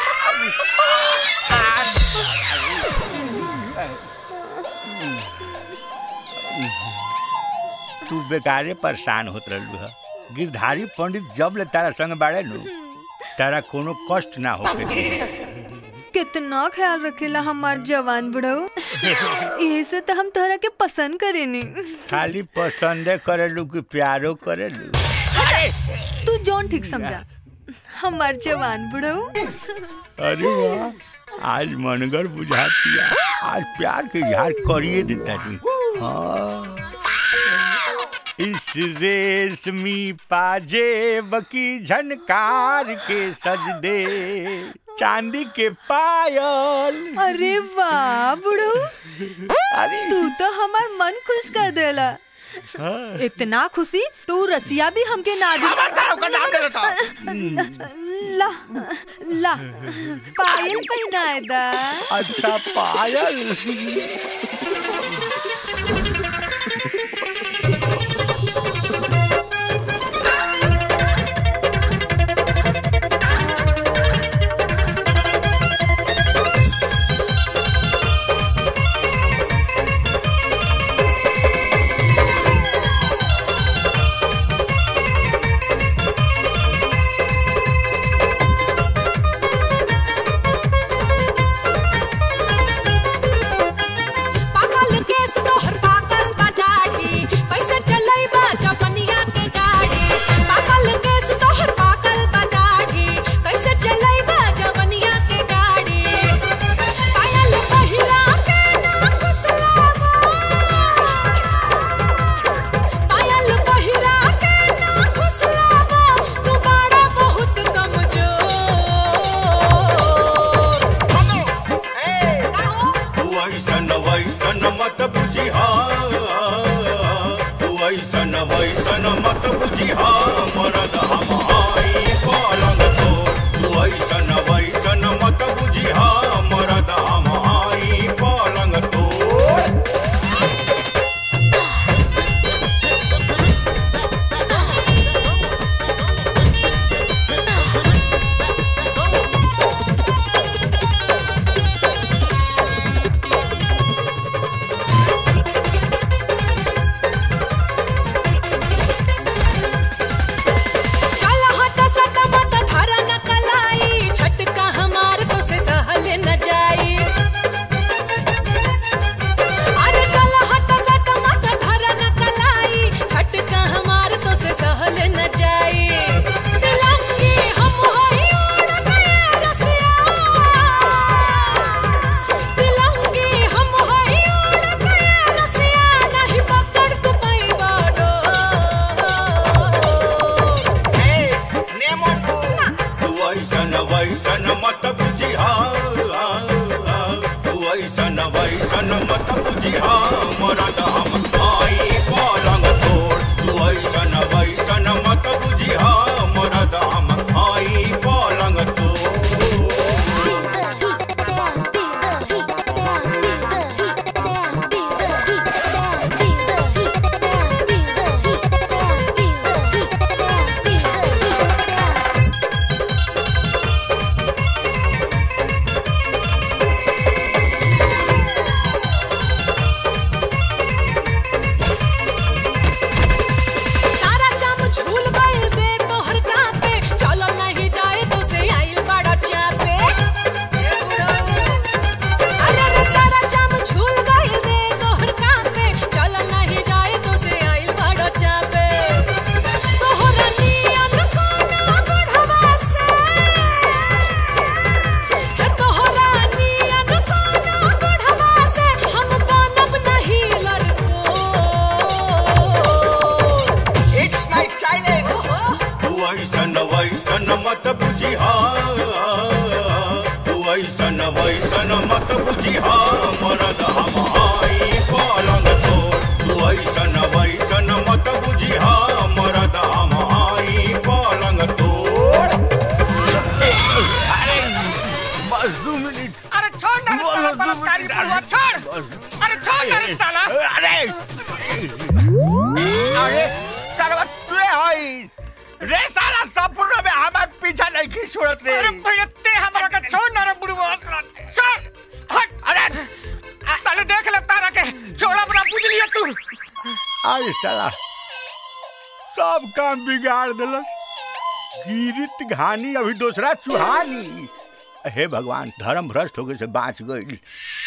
तू बेकारे परेशान होत रहलू है गिरधारी पंडित जब ले तारा संग बाड़े नु तारा कोनो कष्ट ना होके कितना ख्याल रखेला हमार जवान बुढ़ऊ यही से तो हम तोहरा के पसंद करेनी खाली पसंदे करेलू कि प्यारो करेलू तू जौन ठीक समझा हमार जवान बुढ़ऊ अरे वाह आज मनगर बुझातिया आज प्यार के इजहार करिए देता नी हाँ इस रेशमी पाजेब की झनकार के सजदे चांदी के पायल अरे वाह बुढ़ऊ अरे तू तो हमार मन खुश कर देला हाँ। इतना खुशी तू रसिया भी हमके ना दी ला ला पायल पहनाए दा अच्छा पायल पा बुझिया मरद हम आई पलंग तोड़ तू ऐसन वैसन मत बुझिया मरद हम आई पलंग सारा चाम झूल गइल दे तोहर कापे चलो नहीं जाए तो से आइल बड़ा चापे अरे अरे सारा चाम झूल गइल दे तोहर कापे चलो नहीं जाए तो से आइल बड़ा चापे तोहरा नियन कोना बढ़वा से हे तोहरा नियन कोना बढ़वा से हम बनब नहीं लड़को It's my Chinese. तू ऐसन वैसन मत बुझिया तू ऐसन वैसन मत बुझिया मरद हम आई पलंग तोड़ तू ऐसन वैसन मत बुझिया मरद हम आई पलंग तोड़ अरे बस दो मिनट अरे छोड़ ना रे साला बलात्कारी बुढ़वा छोड़ अरे छोड़ ना रे साला अरे अरे साला तू हई रे साला संपूर्ण में हमार पीछा नहीं की छोड़त रे अरे भैया ते हमरा के छोड़ ना रे बुढ़वा साला छोड़ हट अरे साले देख ले तारा के छोड़ा बना बुझ लिया तू अरे साला सब काम बिगाड़ दिलस गिरित घानी अभी दूसरा चुहानी हे भगवान धर्म भ्रष्ट होके से बाँच गई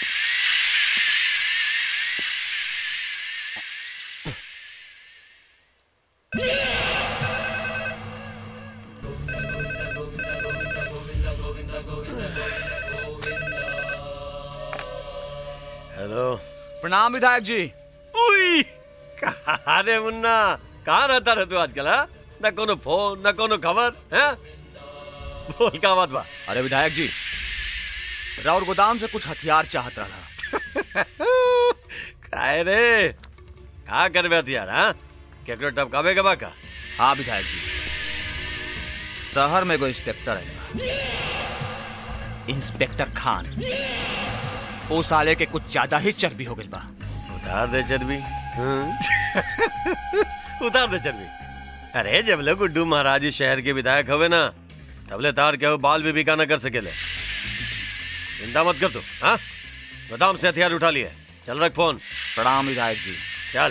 हेलो प्रणाम विधायक जी उई अरे मुन्ना कहाँ रहता रहे तू आजकल हाँ न कोनो फोन न कोनो खबर हैं बोल का बात बा अरे विधायक जी राउर गोदाम से कुछ हथियार चाहत रहा काहे रे का करबे हथियार हाँ केकरो टपकावे के बा का हाँ विधायक जी शहर में एगो इंस्पेक्टर है इंस्पेक्टर खान ओ साले के कुछ ज्यादा ही चर्बी हो गई बा उतार दे चर्बी हाँ? उतार दे चर्बी अरे जब ले गुड्डू महाराज इस शहर के विधायक हवे ना तबले तार के हो बाल भी बिका न कर सकेले चिंता मत कर तू हाँ गोदाम से हथियार उठा लिए चल रख फोन प्रणाम विधायक जी चल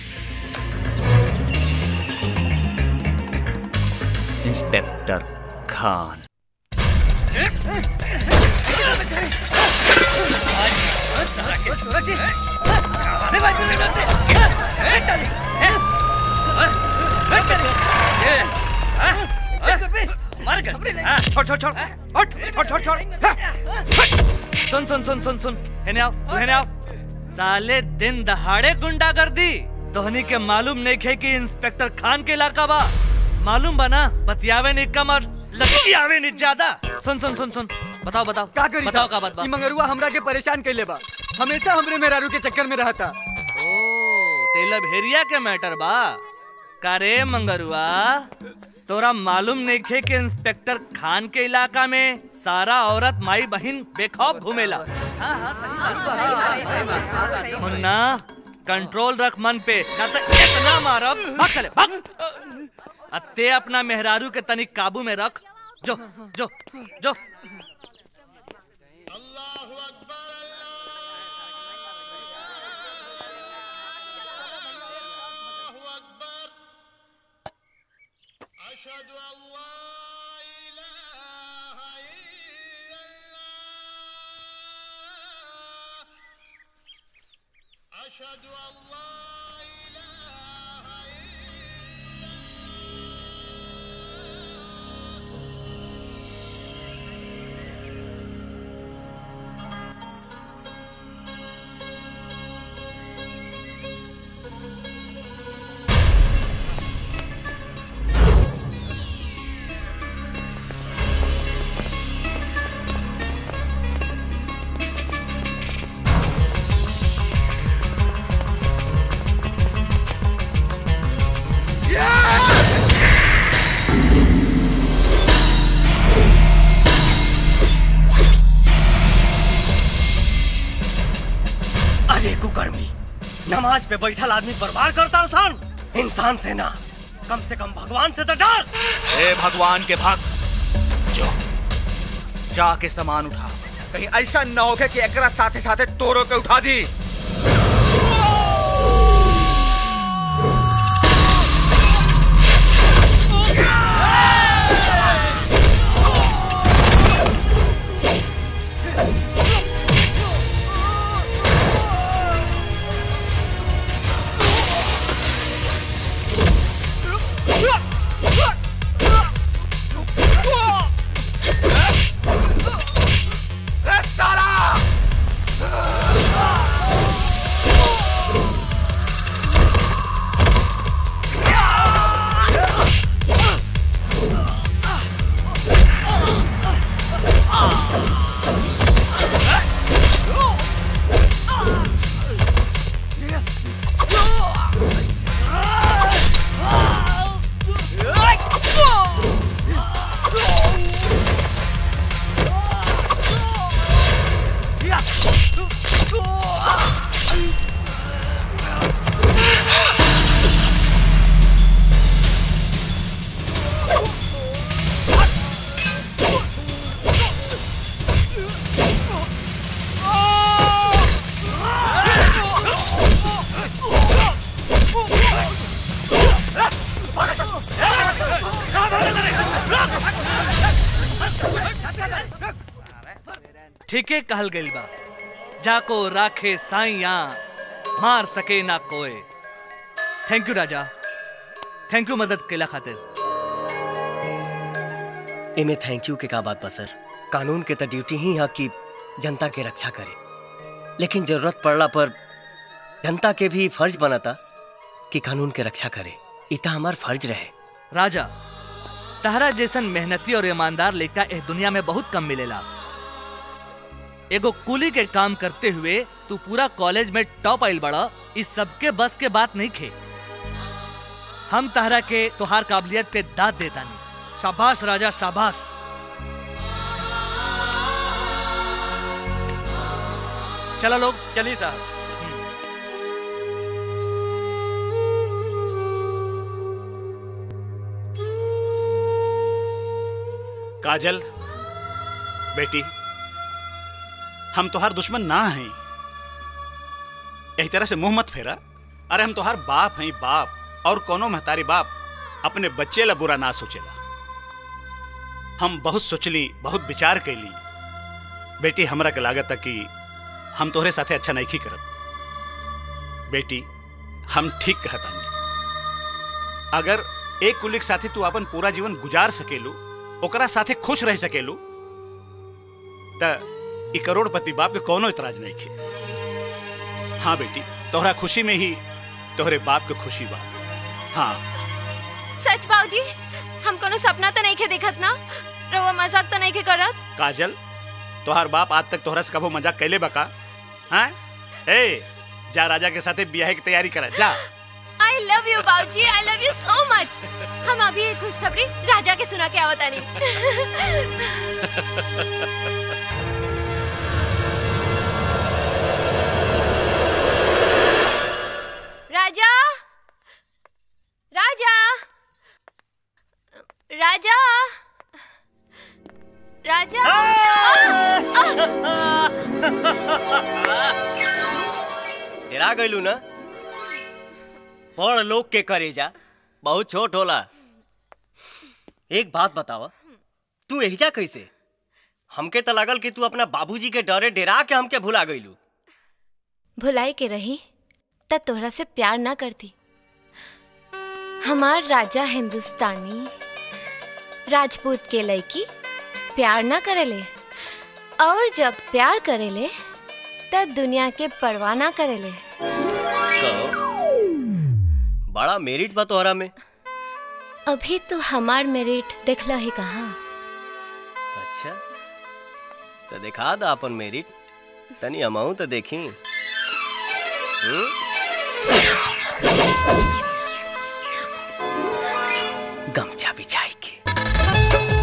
इंस्पेक्टर खान छोड़ छोड़ छोड़ हट छोड़ छोड़ छोड़ सुन सुन सुन सुन सुन हेने आओ तू हेने आओ साले दिन दहाड़े गुंडागर्दी तोहनी के मालूम नहीं खे कि इंस्पेक्टर खान के इलाका बा मालूम बा ना बतियावे नहीं कम और लतियावे नहीं ज्यादा सुन सुन सुन सुन बताओ बताओ का करी बताओ साहब? का बात बा ई मंगरुआ हमरा के परेशान कैले बा हमेशा हमरे मेहरारू के चक्कर में रहता तेला भेरिया के मैटर बा का रे मंगरुआ तोरा मालूम नहीं खे कि इंस्पेक्टर खान के इलाका में सारा औरत माई बहन बेखौफ घूमेला मुन्ना कंट्रोल रख मन पे ना तो इतना मारब भाग चले भाग अत्ते अपना मेहरारू के तनिक काबू में रख जो जो जो समाज पे बैठल आदमी बर्बाद करता सन इंसान से ना कम से कम भगवान से तो डर ए भगवान के भक्त जो जाके सामान उठा कहीं ऐसा न होके कि एकरा साथे साथे तोरो के उठा दी ए साला ठीके कहल गइल बा जाको राखे साइया मार सके ना कोई थैंक यू राजा थैंक यू मदद केला खातिर इमे थैंक यू के का बात बा सर कानून के तो ड्यूटी ही है कि जनता के रक्षा करे लेकिन जरूरत पड़ला पर जनता के भी फर्ज बनता कि कानून के रक्षा करे इता हमार फर्ज रहे राजा तहरा जैसन मेहनती और ईमानदार लड़का इस दुनिया में बहुत कम मिलेला एगो कुली के काम करते हुए तू पूरा कॉलेज में टॉप आइल बड़ा इस सबके बस के बात नहीं खे हम तहरा के तुहार काबिलियत पे दाद देता नहीं शाबाश राजा शाबाश चलो लोग चलिए साहब काजल बेटी हम तोहार दुश्मन ना हैं यही तरह से मुंह मत फेरा अरे हम तोहार बाप हैं बाप और कोनो महतारी बाप अपने बच्चे ला बुरा ना सोचेला हम बहुत सोचली बहुत विचार कैली बेटी हमरा के लागत है कि हम तोहरे साथे अच्छा नहीं करत बेटी हम ठीक कहतानी अगर एक कुलिक साथे तू अपन पूरा जीवन गुजार सकेलू ओकरा साथे खुश रह सकेलू त ई करोड़पति बाप के कोनो इतराज नहीं खे हाँ बेटी तोहरा खुशी में ही तोहरे बाप के खुशी बा हाँ सच बाबूजी हम कोनो सपना तो नहीं के देखत ना रवा मजाक तो नहीं के करत काजल तोहार बाप आज तक तोहरा से कभो मजाक कैले बका हाँ ए जा राजा के साथे ब्याह की तैयारी करा जा आई लव यू बाबूजी आई लव यू सो मच हम अभी एक खुशखबरी राजा के सुना के आवता नहीं राजा राजा राजा राजा डरा गइलू ना बड़ लोग के करेजा बहुत छोट होला एक बात बतावा तू एहिजा कैसे हमके तो लागल कि तू अपना बाबूजी के डरे डेरा के हमके भुला गइलू भुलाई के रही त तोहरा से प्यार ना करती हमार राजा हिंदुस्तानी राजपूत के लड़की प्यार ना करेले और जब प्यार करेले तब दुनिया के परवाह ना करेले तो बड़ा मेरिट बा तोहरा में अभी तो हमार मेरिट देखला ही कहाँ अच्छा तो दिखा दा अपन मेरिट तनी अमाऊ तो देखी हम्म? गमछा बिछाई के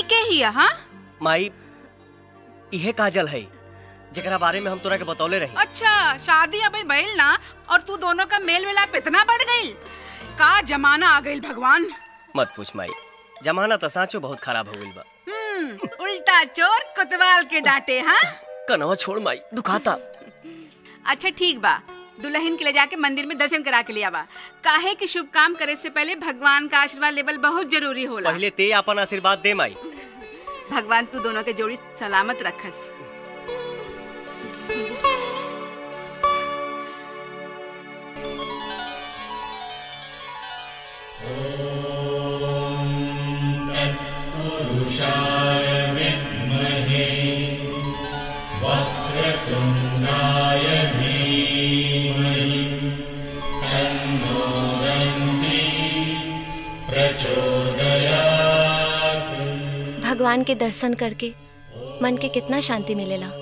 के ही है हाँ माई इहे काजल है जेकरा बारे में हम तोरा के बतौले रही अच्छा शादी अभी भइल ना और तू दोनों का मेल मिलाप इतना बढ़ गई का जमाना आ गई भगवान मत पूछ माई जमाना तो साँचो बहुत खराब हो गइल बा हम्म उल्टा चोर कोतवाल के डांटे हाँ कनवा छोड़ माई दुखाता अच्छा ठीक बा दुल्हन के ले जाके मंदिर में दर्शन करा के लिया बा काहे कि शुभ काम करे से पहले भगवान का आशीर्वाद लेवल बहुत जरूरी होला पहले ते अपन आशीर्वाद दे माई भगवान तू दोनों के जोड़ी सलामत रखस पुरुषाय विद्महे वक्रतुण्डाय धीमहि तन्नो दन्ति प्रचोदयात् भगवान के दर्शन करके मन के कितना शांति मिलेला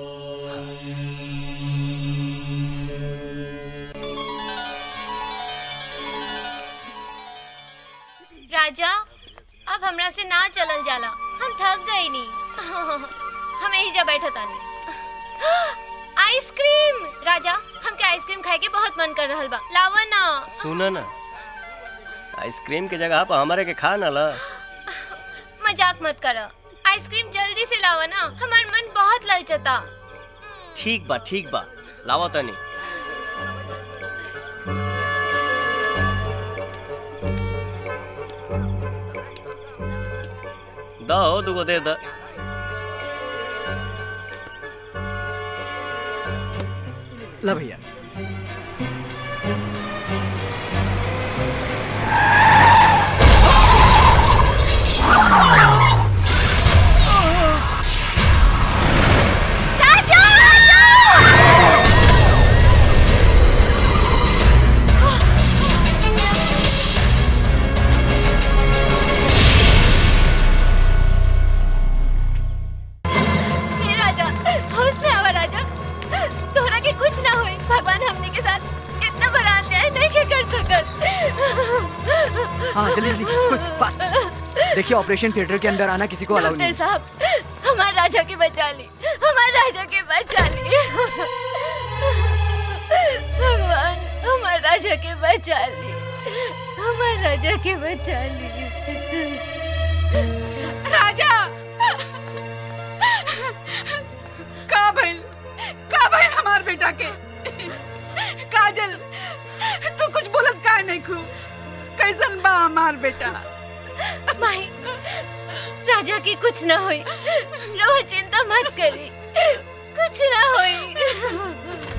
राजा अब हमरा से ना चलल जाला हम थक गई नी हम यही जा बैठा तानी आइसक्रीम राजा हमके आइसक्रीम खाए के बहुत मन कर रहल बा लावा ना सुन ना आइसक्रीम के जगह पर हमारे के खा ना ला मजाक मत करो आइसक्रीम जल्दी से लावा ना हमार मन बहुत ललचता ठीक बा ठीक बा लावा तनी दो दुगो दे द ला भैया हे राजा होश में आवा राजा तोहरा के कुछ ना होई भगवान हमने के साथ इतना बड़ा अन्याय नहीं के कर सकत हाँ जल्दी जल्दी क्विक फास्ट देखिए ऑपरेशन थिएटर के अंदर आना किसी को अलाउ डॉक्टर नहीं साहब हमारे राजा के बचा ली हमारे राजा के बचा ली भगवान हमारे राजा के बचा ली हमारे राजा के बचा ली राजा का भइल का भइल हमार बेटा के काजल तू कुछ बोलत का नहीं खू कैसन बा हमार बेटा माई राजा की कुछ ना होई रोह चिंता मत करी कुछ ना होई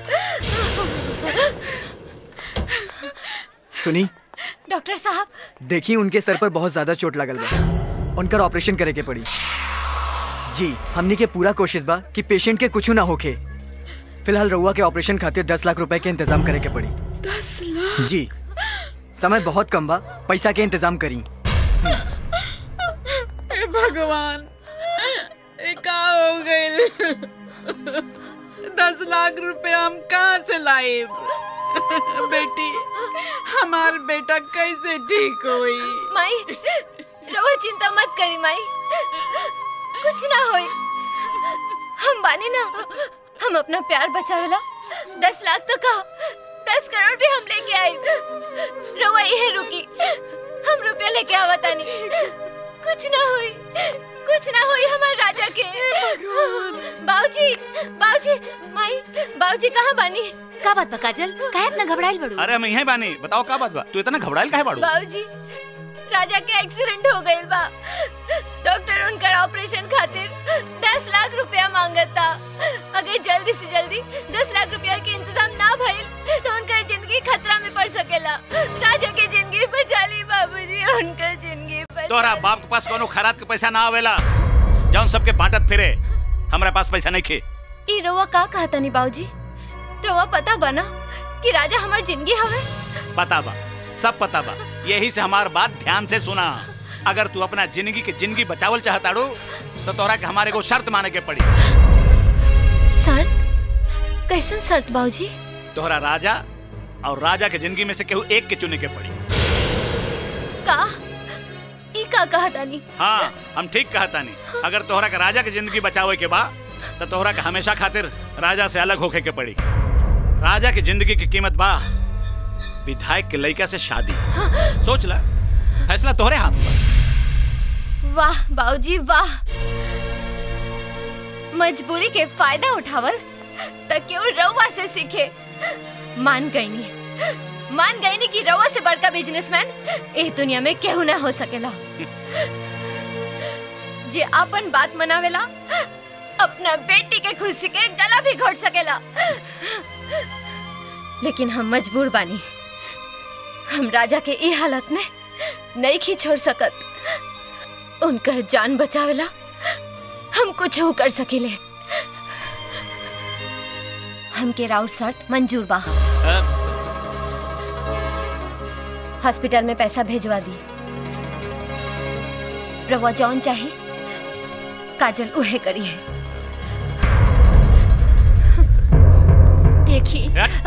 सुनी डॉक्टर साहब देखिए उनके सर पर बहुत ज्यादा चोट लगल बा उनकर ऑपरेशन करे के पड़ी जी हमनी के पूरा कोशिश बा कि पेशेंट के कुछ ना होखे फिलहाल रउआ के ऑपरेशन खातिर दस लाख रुपए के इंतजाम करे के पड़ी दस लाख जी समय बहुत कम बा पैसा के इंतजाम करी हे भगवान ये का हो गइल दस लाख रुपए हम कहाँ से लाए बेटी हमार बेटा कैसे ठीक हुई माई रोह चिंता मत करी माई कुछ ना होई हम बानी ना हम अपना प्यार बचावेला दस लाख तो कहा दस करोड़ भी हम लेके आए रोवा यही रुकी हम रुपया लेके आवा तानी कुछ ना हुई कुछ ना हुई हमारे राजा के बाबूजी बाबूजी माई बाबूजी कहाँ बानी का बात बा काजल काहे इतना घबराइल बड़ू अरे हम यहीं बानी बताओ का बात बा तू इतना घबराइल काहे बाड़ू बाबूजी राजा के एक्सीडेंट हो गइल बा डॉक्टर उनकर ऑपरेशन खातिर दस लाख रुपया मांगता अगर जल्दी से जल्दी दस लाख रुपया के इंतजाम ना भइल तो उनकर जिंदगी खतरा में पड़ सकेला राजा के जिंदगी बचा ली बाबूजी उनकर जिंदगी बचा तोरा बाप के पास कोनो खराब के पैसा ना आवेला जौन सबके बांटत फिरे हमरा पास पैसा नहीं खे ई रवा का कहता नहीं बाबूजी रवा पता बना कि राजा हमार जिंदगी हवे पता बा सब पता बा यही से हमार बात ध्यान से सुना अगर तू अपना जिंदगी के जिंदगी बचावल चाहताड़ू तो तोरा के हमारे को शर्त माने के पड़ी शर्त कैसन शर्त बाबूजी तोहरा राजा और राजा के जिंदगी में से केहू एक के चुने के पड़ी का ई का का कहा तानी हाँ हम ठीक कहता नहीं अगर तोहरा के राजा की जिंदगी बचावे के बा तो तोहरा के हमेशा खातिर राजा से अलग होके के पड़ी राजा की जिंदगी की कीमत बा विधायक के लड़का से शादी सोच ला फैसला तोहरे हाथ में वाह बाबूजी वाह मजबूरी के फायदा उठावल त क्यों रउआ से सीखे मान गई नी मान गई नी कि रउआ से बड़का बिजनेसमैन ए दुनिया में केहू ना हो सकेला जे अपन बात मनावेला अपना बेटी के खुशी के गला भी घोट सकेला लेकिन हम मजबूर बानी हम राजा के ई हालत में नहीं खी छोड़ सकत उनकर जान बचावेला हम कुछ हो कर सकेले हमके राउर शर्त मंजूर बा हॉस्पिटल में पैसा भेजवा दी रवा जौन चाहे काजल उहे करी है देखी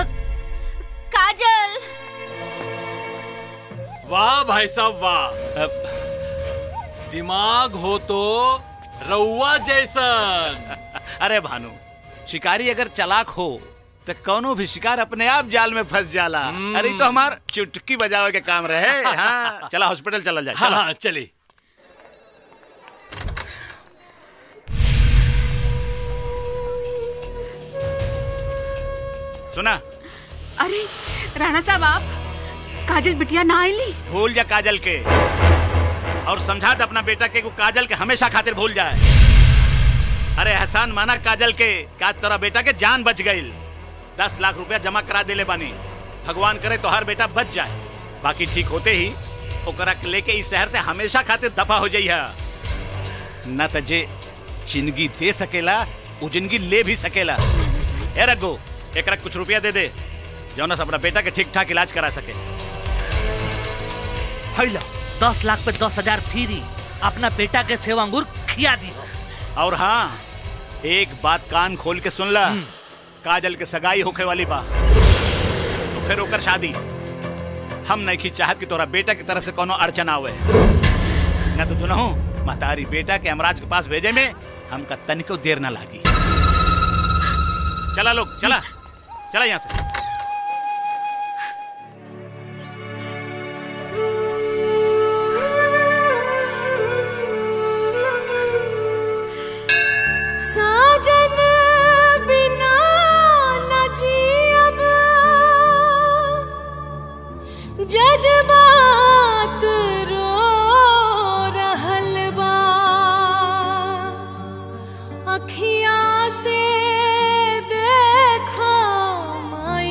काजल वाह भाई साहब वाह दिमाग हो तो रउआ जैसन अरे भानु शिकारी अगर चलाक हो तो कौनो भी शिकार अपने आप जाल में फंस जाला अरे ई तो हमार चुटकी बजावे के काम रहे हाँ चला हॉस्पिटल चला जाए हाँ चला हाँ चली सुना अरे राणा साहब आप काजल बिटिया ना आईली भूल जा काजल के और समझा दे अपना बेटा के को काजल के हमेशा खातिर भूल जाए अरे एहसान माना काजल के का तेरा बेटा के जान बच गई दस लाख रुपया जमा करा देले बानी भगवान करे तो हर बेटा बच जाए बाकी ठीक होते ही ओकरा के लेके इस शहर से हमेशा खातिर दफा हो जाइए न त जे जिंदगी दे सकेला वो जिंदगी ले भी सकेला ए रघु एकरा कुछ रुपया दे दे जौना से अपना बेटा के ठीक ठाक इलाज करा सके हैला दस लाख पे दस हजार फ्री अपना बेटा के सेवा अंगूर खिया दी और हाँ एक बात कान खोल के सुन ला काजल के सगाई होखे वाली बा तो फिर ओकर शादी हम नहीं की चाहत कि तोरा बेटा की तरफ से कोनो अड़चन आवे न तो दुनहु महतारी बेटा के अमराज के पास भेजे में हमका तनिको देर ना लागी चला लोग चला चला यहाँ से साजन बिना न जियब जज्बात रो रहल बा अखियाँ से देखा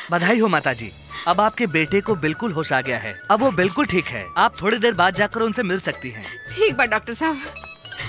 बधाई हो माता जी अब आपके बेटे को बिल्कुल होश आ गया है अब वो बिल्कुल ठीक है आप थोड़ी देर बाद जाकर उनसे मिल सकती हैं ठीक बा डॉक्टर साहब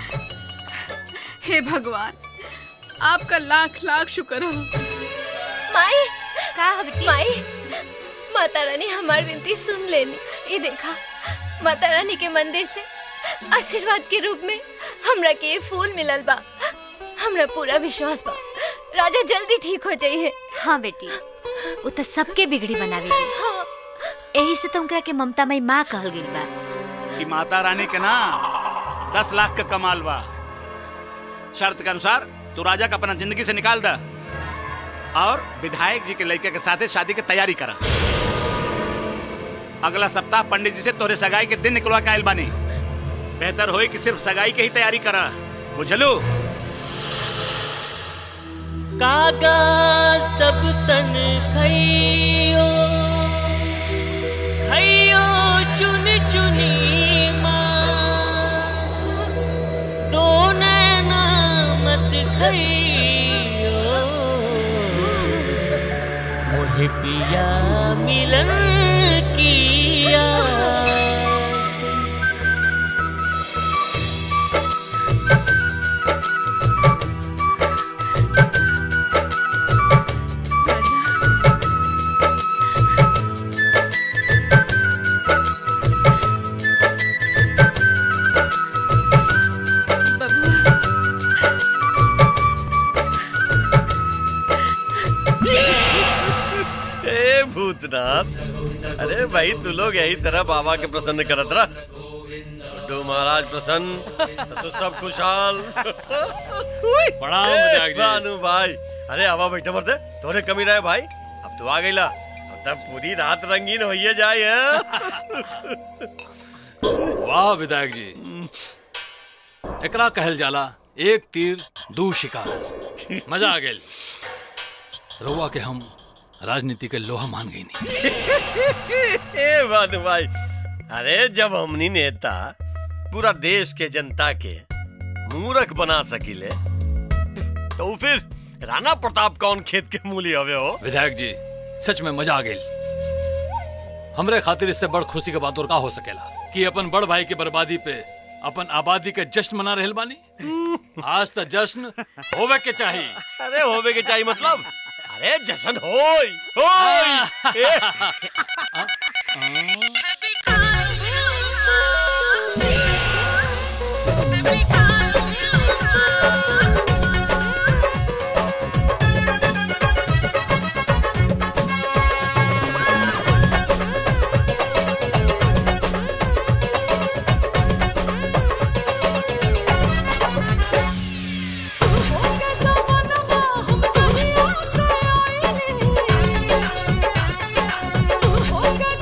हे भगवान आपका लाख लाख शुक्र हो माई का माई माता रानी हमार विनती सुन लेनी ये देखा माता रानी के मंदिर से आशीर्वाद के रूप में हमरा के ये फूल मिलल बा हमरा पूरा विश्वास बा राजा जल्दी ठीक हो जाइए हाँ बेटी वो तो सबके बिगड़ी बनावेली यही से तो उनकरा के ममता मई माँ कहल गई बा कि माता रानी के ना दस लाख का कमाल बा शर्त के अनुसार तू राजा का अपना जिंदगी से निकाल दा और विधायक जी के लड़के के साथ शादी की तैयारी करा अगला सप्ताह पंडित जी से तोरे सगाई के दिन निकलवा के आयल बानी बेहतर होई कि सिर्फ सगाई के ही तैयारी करा बुझलू कागा सब तन खइयो खइयो चुन चुनी मांस दो नैना मत खइयो मोहे पिया मिलन की आस ए भूतनाथ अरे भाई तू लोग यही तरह बाबा के प्रसन्न करत रह बुड्ढू महाराज प्रसन्न तो तू सब खुशहाल प्रणाम ए, विधायक जी। भानु भाई अरे आवा बैठे मरते तोरे कमी रहे भाई अब तू आ गईला अब तब पूरी रात रंगीन होइए जाए हैं? वाह विधायक जी एकरा कहल जाला एक तीर दू शिकार मजा आ गेल रउआ के हम राजनीति के लोहा मान गई नहीं ए भानु भाई अरे जब हमनी नेता पूरा देश के जनता के मूर्ख बना सकिले तो फिर राणा प्रताप कौन खेत के मूली हवे हो विधायक जी सच में मजा आ गई हमरे खातिर इससे बड़ खुशी के बात और का हो सकेला कि अपन बड़ भाई के बर्बादी पे अपन आबादी के जश्न मना रहल बानी आज तक जश्न होवे के चाहिए अरे होवे के चाहिए मतलब अरे जशन होई होई ए, हो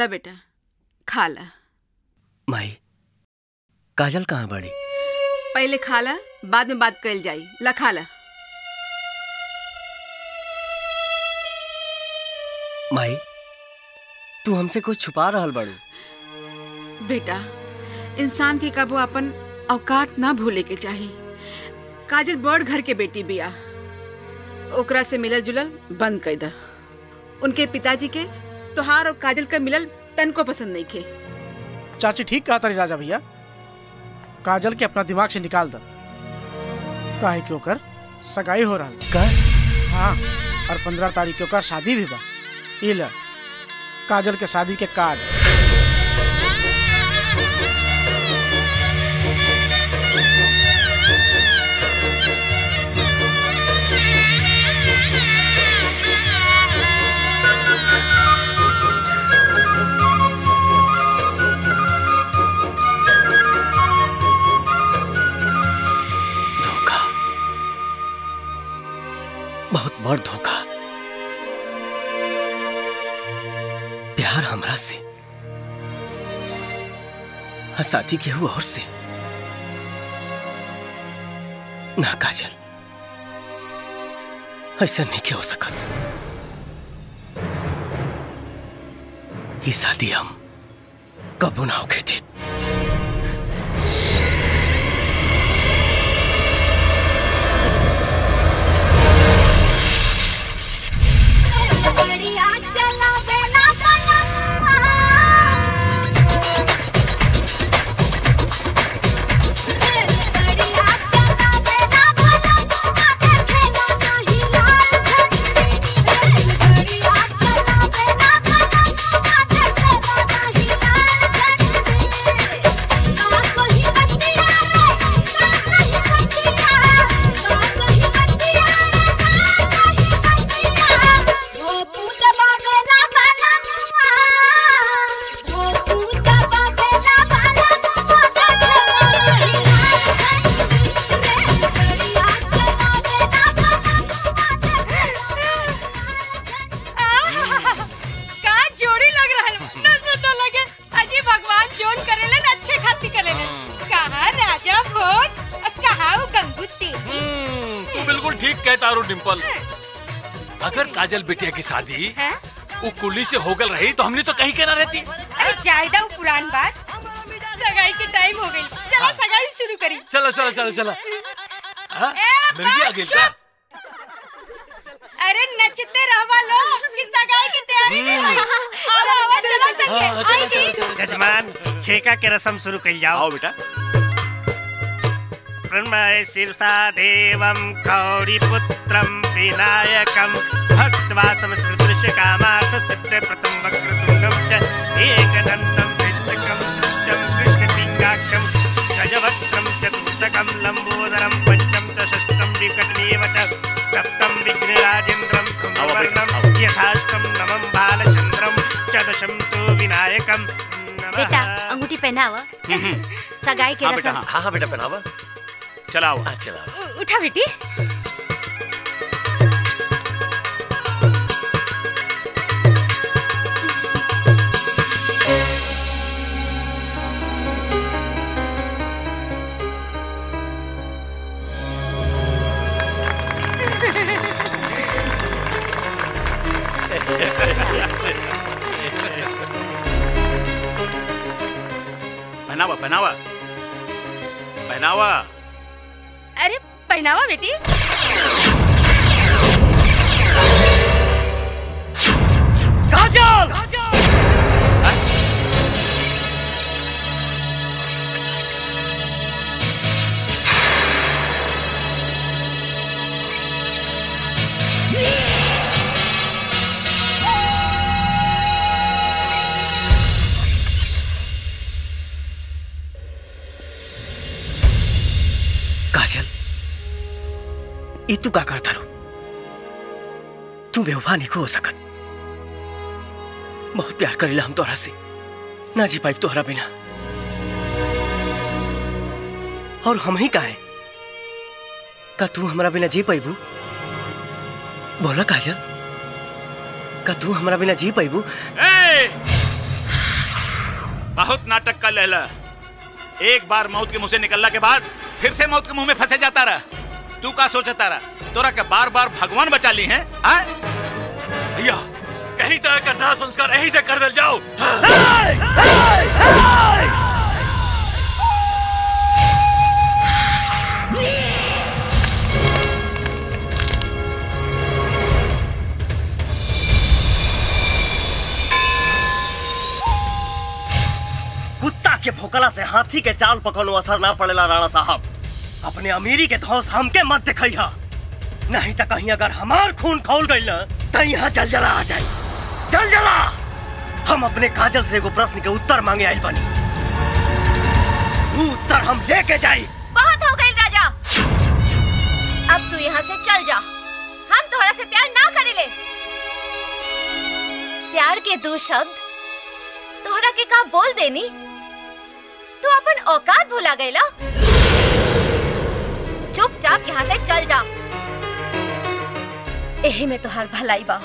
ला बेटा खा ला माई काजल कहाँ बड़ी पहले खा ला बाद में बात कल जाई ला खा ला माई तू हमसे कुछ छुपा रहल बाड़ू बेटा इंसान के कबो अपन औकात ना भूले के चाही काजल बड़ घर के बेटी बिया ओकरा से मिलल जुलल बंद कर दा उनके पिताजी के तोहार और काजल का मिलल तन को पसंद नहीं खे चाची ठीक कहा तारी राजा भैया काजल के अपना दिमाग से निकाल दो काहे के ओकर सगाई हो रहा का हाँ और पंद्रह तारीख के ओकर शादी भी बा ई ला काजल के शादी के कार्ड धोखा बहुत बड़ धोखा प्यार हमरा से हाँ साथी केहू और से ना काजल ऐसा नहीं क्या हो सकत ये शादी हम कबू ना होके थे बढ़िया चला बेला पलंगवा बढ़िया चला बेला पलंगवा देखे ना नहीं लाल झंडी बढ़िया चला बेला पलंगवा देखे ना नहीं लाल झंडी ना कोई बतिया रे ना कोई बतिया ना कोई बतिया रे ना कोई बतिया वो पूजा बाबेला बालनवा वो पूजा बाबेला बालनवा देखे का जोड़ी लग रहल बा। ना सुन लगे अजी भगवान जोन करेले ना अच्छे खाती करेले कहा राजा भोज और कहा वो गंगू तेली तू बिल्कुल ठीक कहता रू डिम्पल अगर काजल बिटिया की शादी हैं? वो कुली से होगल रही तो हमने तो कहीं के ना रहती अरे जायदा वो पुरान बात सगाई के टाइम हो गई चला सगाई शुरू करी चलो चलो चलो चलो हाँ? ए, मिर्गी आ गई का अरे नचते रहवा लो कि सगाई की तैयारी में है आवा आवा चला संगे आई जी जजमान छेका के रस्म शुरू कर जाओ आओ बेटा प्रणमय शीर्षा देवं कौरिपुत्रं विनायकं भक्त्वा समस्कृतृष्य कामार्थ सिद्ध प्रथम वक्रतुण्डं च एकदन्तं विद्यकं दृष्टं कृष्णपिङ्गाक्षं गजवक्त्रं चतुष्टकं लम्बोदरं पञ्चम च षष्ठं विकटमेव च सप्तं विघ्नराजेन्द्रं कुम्भवर्णं यथाष्टं नवं बालचन्द्रं च दशं तु विनायकं बेटा अंगूठी पहनावा सगाई के हाँ बेटा, रस्म हाँ हाँ बेटा पहनावा चलाओ चलाओ उ- उठा बेटी पहनावा पहनावा पहनावा अरे पहनावा बेटी काजल काजल ये तू का करता रो तू बेवफा नहीं हो सकत बहुत प्यार करेला हम तोहरा से ना जी पाई तोहरा बिना और हम ही काहे का तू हमरा बिना जी पाइबू बोला काजल का तू हमरा बिना जी पाइबू ए! बहुत नाटक कर लेला एक बार मौत के मुंह से निकलला के बाद फिर से मौत के मुंह में फंसे जाता रहा तू का सोचता रहा तोरा के बार बार भगवान बचा ली हैं आय? भैया कहीं तरह का दाह संस्कार यहीं से कर दल जाओ कुत्ता के भोकला से हाथी के चाल पकड़ो असर ना पड़ेला राणा साहब अपने अमीरी के धौस हमके मत दिखैया नहीं तो कहीं अगर हमार खून खौल गई ना तो यहाँ जल जला आ जाए जल जला हम अपने काजल से एगो प्रश्न के उत्तर मांगे आइल बनी वो उत्तर हम लेके जाई बहुत हो गई राजा अब तू यहाँ से चल जा हम तोहरा से प्यार ना करेले प्यार के दो शब्द तोहरा के का बोल देनी तू अपन औकात भुला गईला चुपचाप यहाँ से चल जा एही में तोहार भलाई बा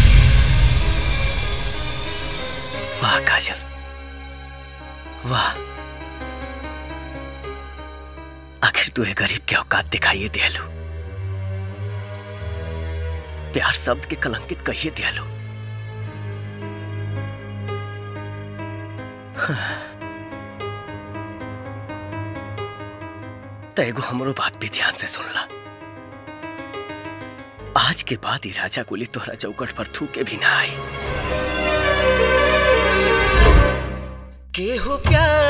वाह काजल वाह आखिर तू एक गरीब के औकात दिखाइए दियालू प्यार शब्द के कलंकित कहिए दियालू तो एगो हमरो बात भी ध्यान से सुन ला आज के बाद ही राजा कुली तोहरा चौकट पर थूके भी ना आए केहू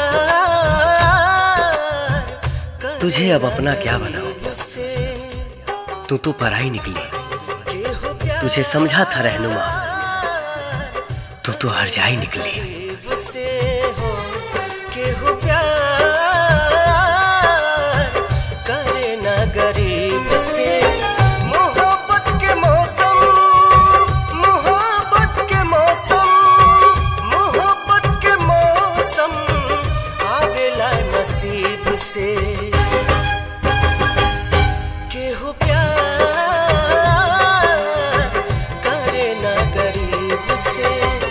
प्यार तुझे अब अपना क्या बनाओ तू तो पराई निकली तुझे समझा था रहनुमा तू तो हर जाई निकली से हो केहू प्यार करे ना गरीब से मोहब्बत के मौसम मोहब्बत के मौसम मोहब्बत के मौसम आवेला नसीब से केहू प्यार करे ना गरीब से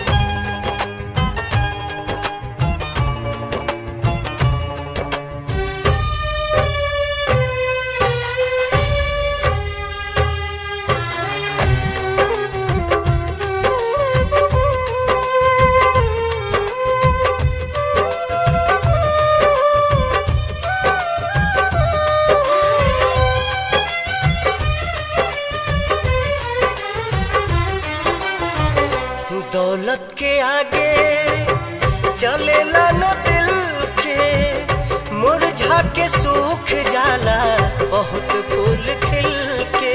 दौलत के आगे चलेला न दिल के मुरझा के सूख जाला बहुत फूल खिल के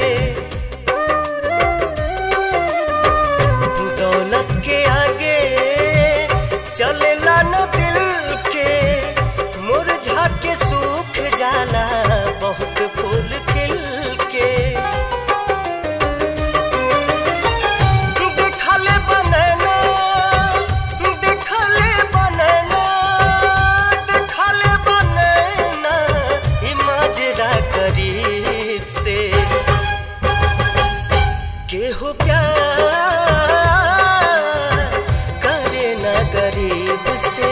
दौलत के आगे चलेला न दिल के मुरझा के सूख जाला बहुत फूल खिल के देखले बनना देखले बनना देखले बनना ई माजरा करीब से केहू प्यार करे ना गरीब से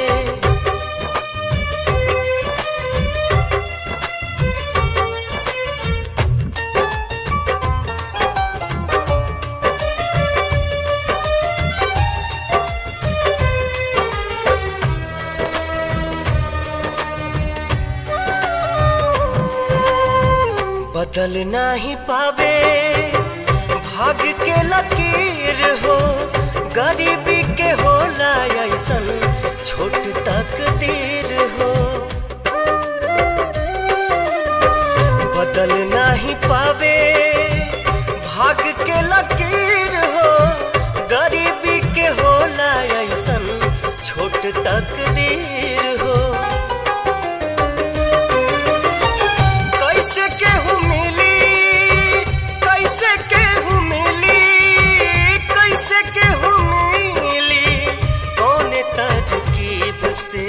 बदल नाही पावे भाग्य के लकीर हो गरीबी के होला ऐसन छोट तकदीर हो बदल नाही पावे भाग्य के लकीर हो गरीबी के होला ऐसन छोट तकदीर हो कैसे केहू मिली कैसे केहू मिली कैसे केहू मिली कौन तरकीब से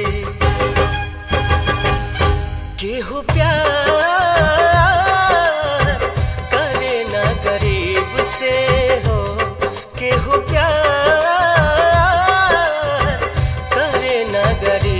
केहू प्यार करे ना गरीब से हो केहू प्यार करे ना गरीब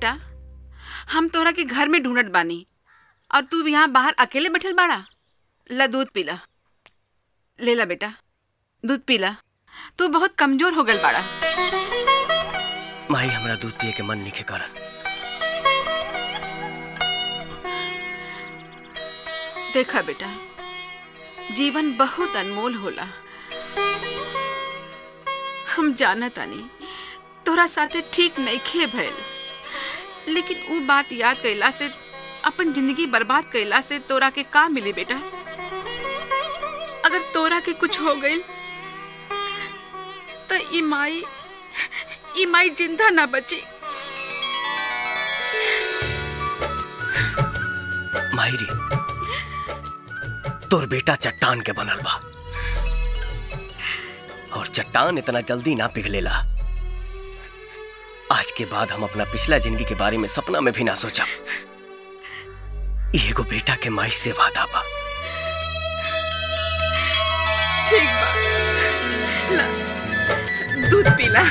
बेटा हम तोहरा के घर में ढूंढत बानी और तू यहाँ बाहर अकेले बैठल बाड़ा ला दूध पीला ले ला बेटा दूध पीला तू बहुत कमजोर हो गल बाड़ा माई हमरा दूध पिए के मन नहीं करत देखा बेटा जीवन बहुत अनमोल होला हम जाना तानी तोरा साथे ठीक नहीं खे भइल लेकिन वो बात याद कैला से अपन जिंदगी बर्बाद कैला से तोरा के का मिली बेटा अगर तोरा के कुछ हो गई तो ई माई ई माई जिंदा ना बची माहिरी तोर बेटा चट्टान के बनल बा और चट्टान इतना जल्दी ना पिघलेला आज के बाद हम अपना पिछला जिंदगी के बारे में सपना में भी ना सोचब ई एगो बेटा के माई से वादा बा ठीक बा ला दूध पीला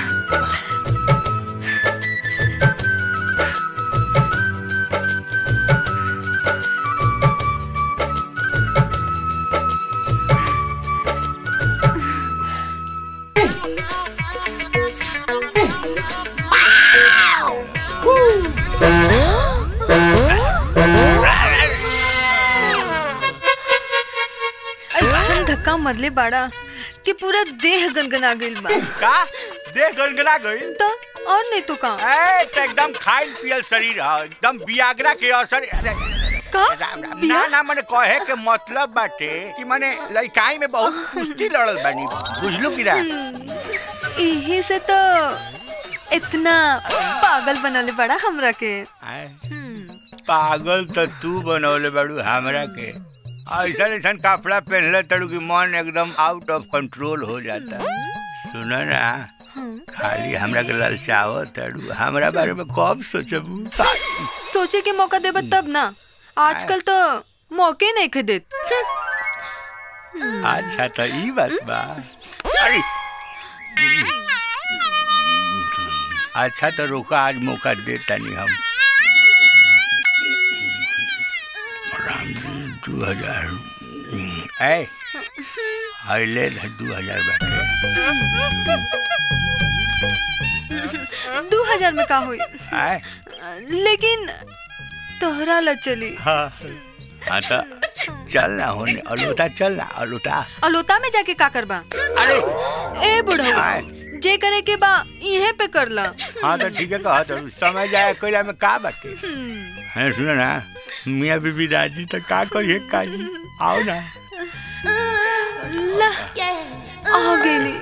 ऐसन धक्का मरले बाड़ा कि पूरा देह गनगना गइल बा का देह गनगना गइल तो और नहीं तो का ए तो एकदम खाइल पियल शरीर है एकदम बियागरा के असर अरे, का राम राम ना ना मने कहे के मतलब बाटे कि मने लइकाई में बहुत कुश्ती लड़ल बानी बुझलू कि ना यही से तो इतना पागल बनले बड़ा हमरा के आय, पागल तो तू बनौले बाड़ू हमरा के ऐसा ऐसा कपड़ा पहनले तड़ू कि मन एकदम आउट ऑफ कंट्रोल हो जाता सुनो ना खाली हमरा के ललचाव तड़ू हमरा बारे में कब सोचबू सोचे के मौका देब तब ना आजकल तो मौके नहीं खे देत अच्छा तो ई बात बा अरे अच्छा तो रोका आज मौका देता नहीं हम राम जी दू हजार ए अहिले दू हजार दू हजार में का हुई आए लेकिन तोहरा ल चली हाँ हाँ तो चल ना होने अलूता चल ना अलूता अलोता में जाके का करबा अरे ए बुढ़ऊ जे करे के बा इहे पे कर ला हाँ तो ठीक है कहा तो समय जाए कोई में का बाटे है सुनो ना मियाँ बीबी राजी तो का करिए काजी आओ ना ला आ गेली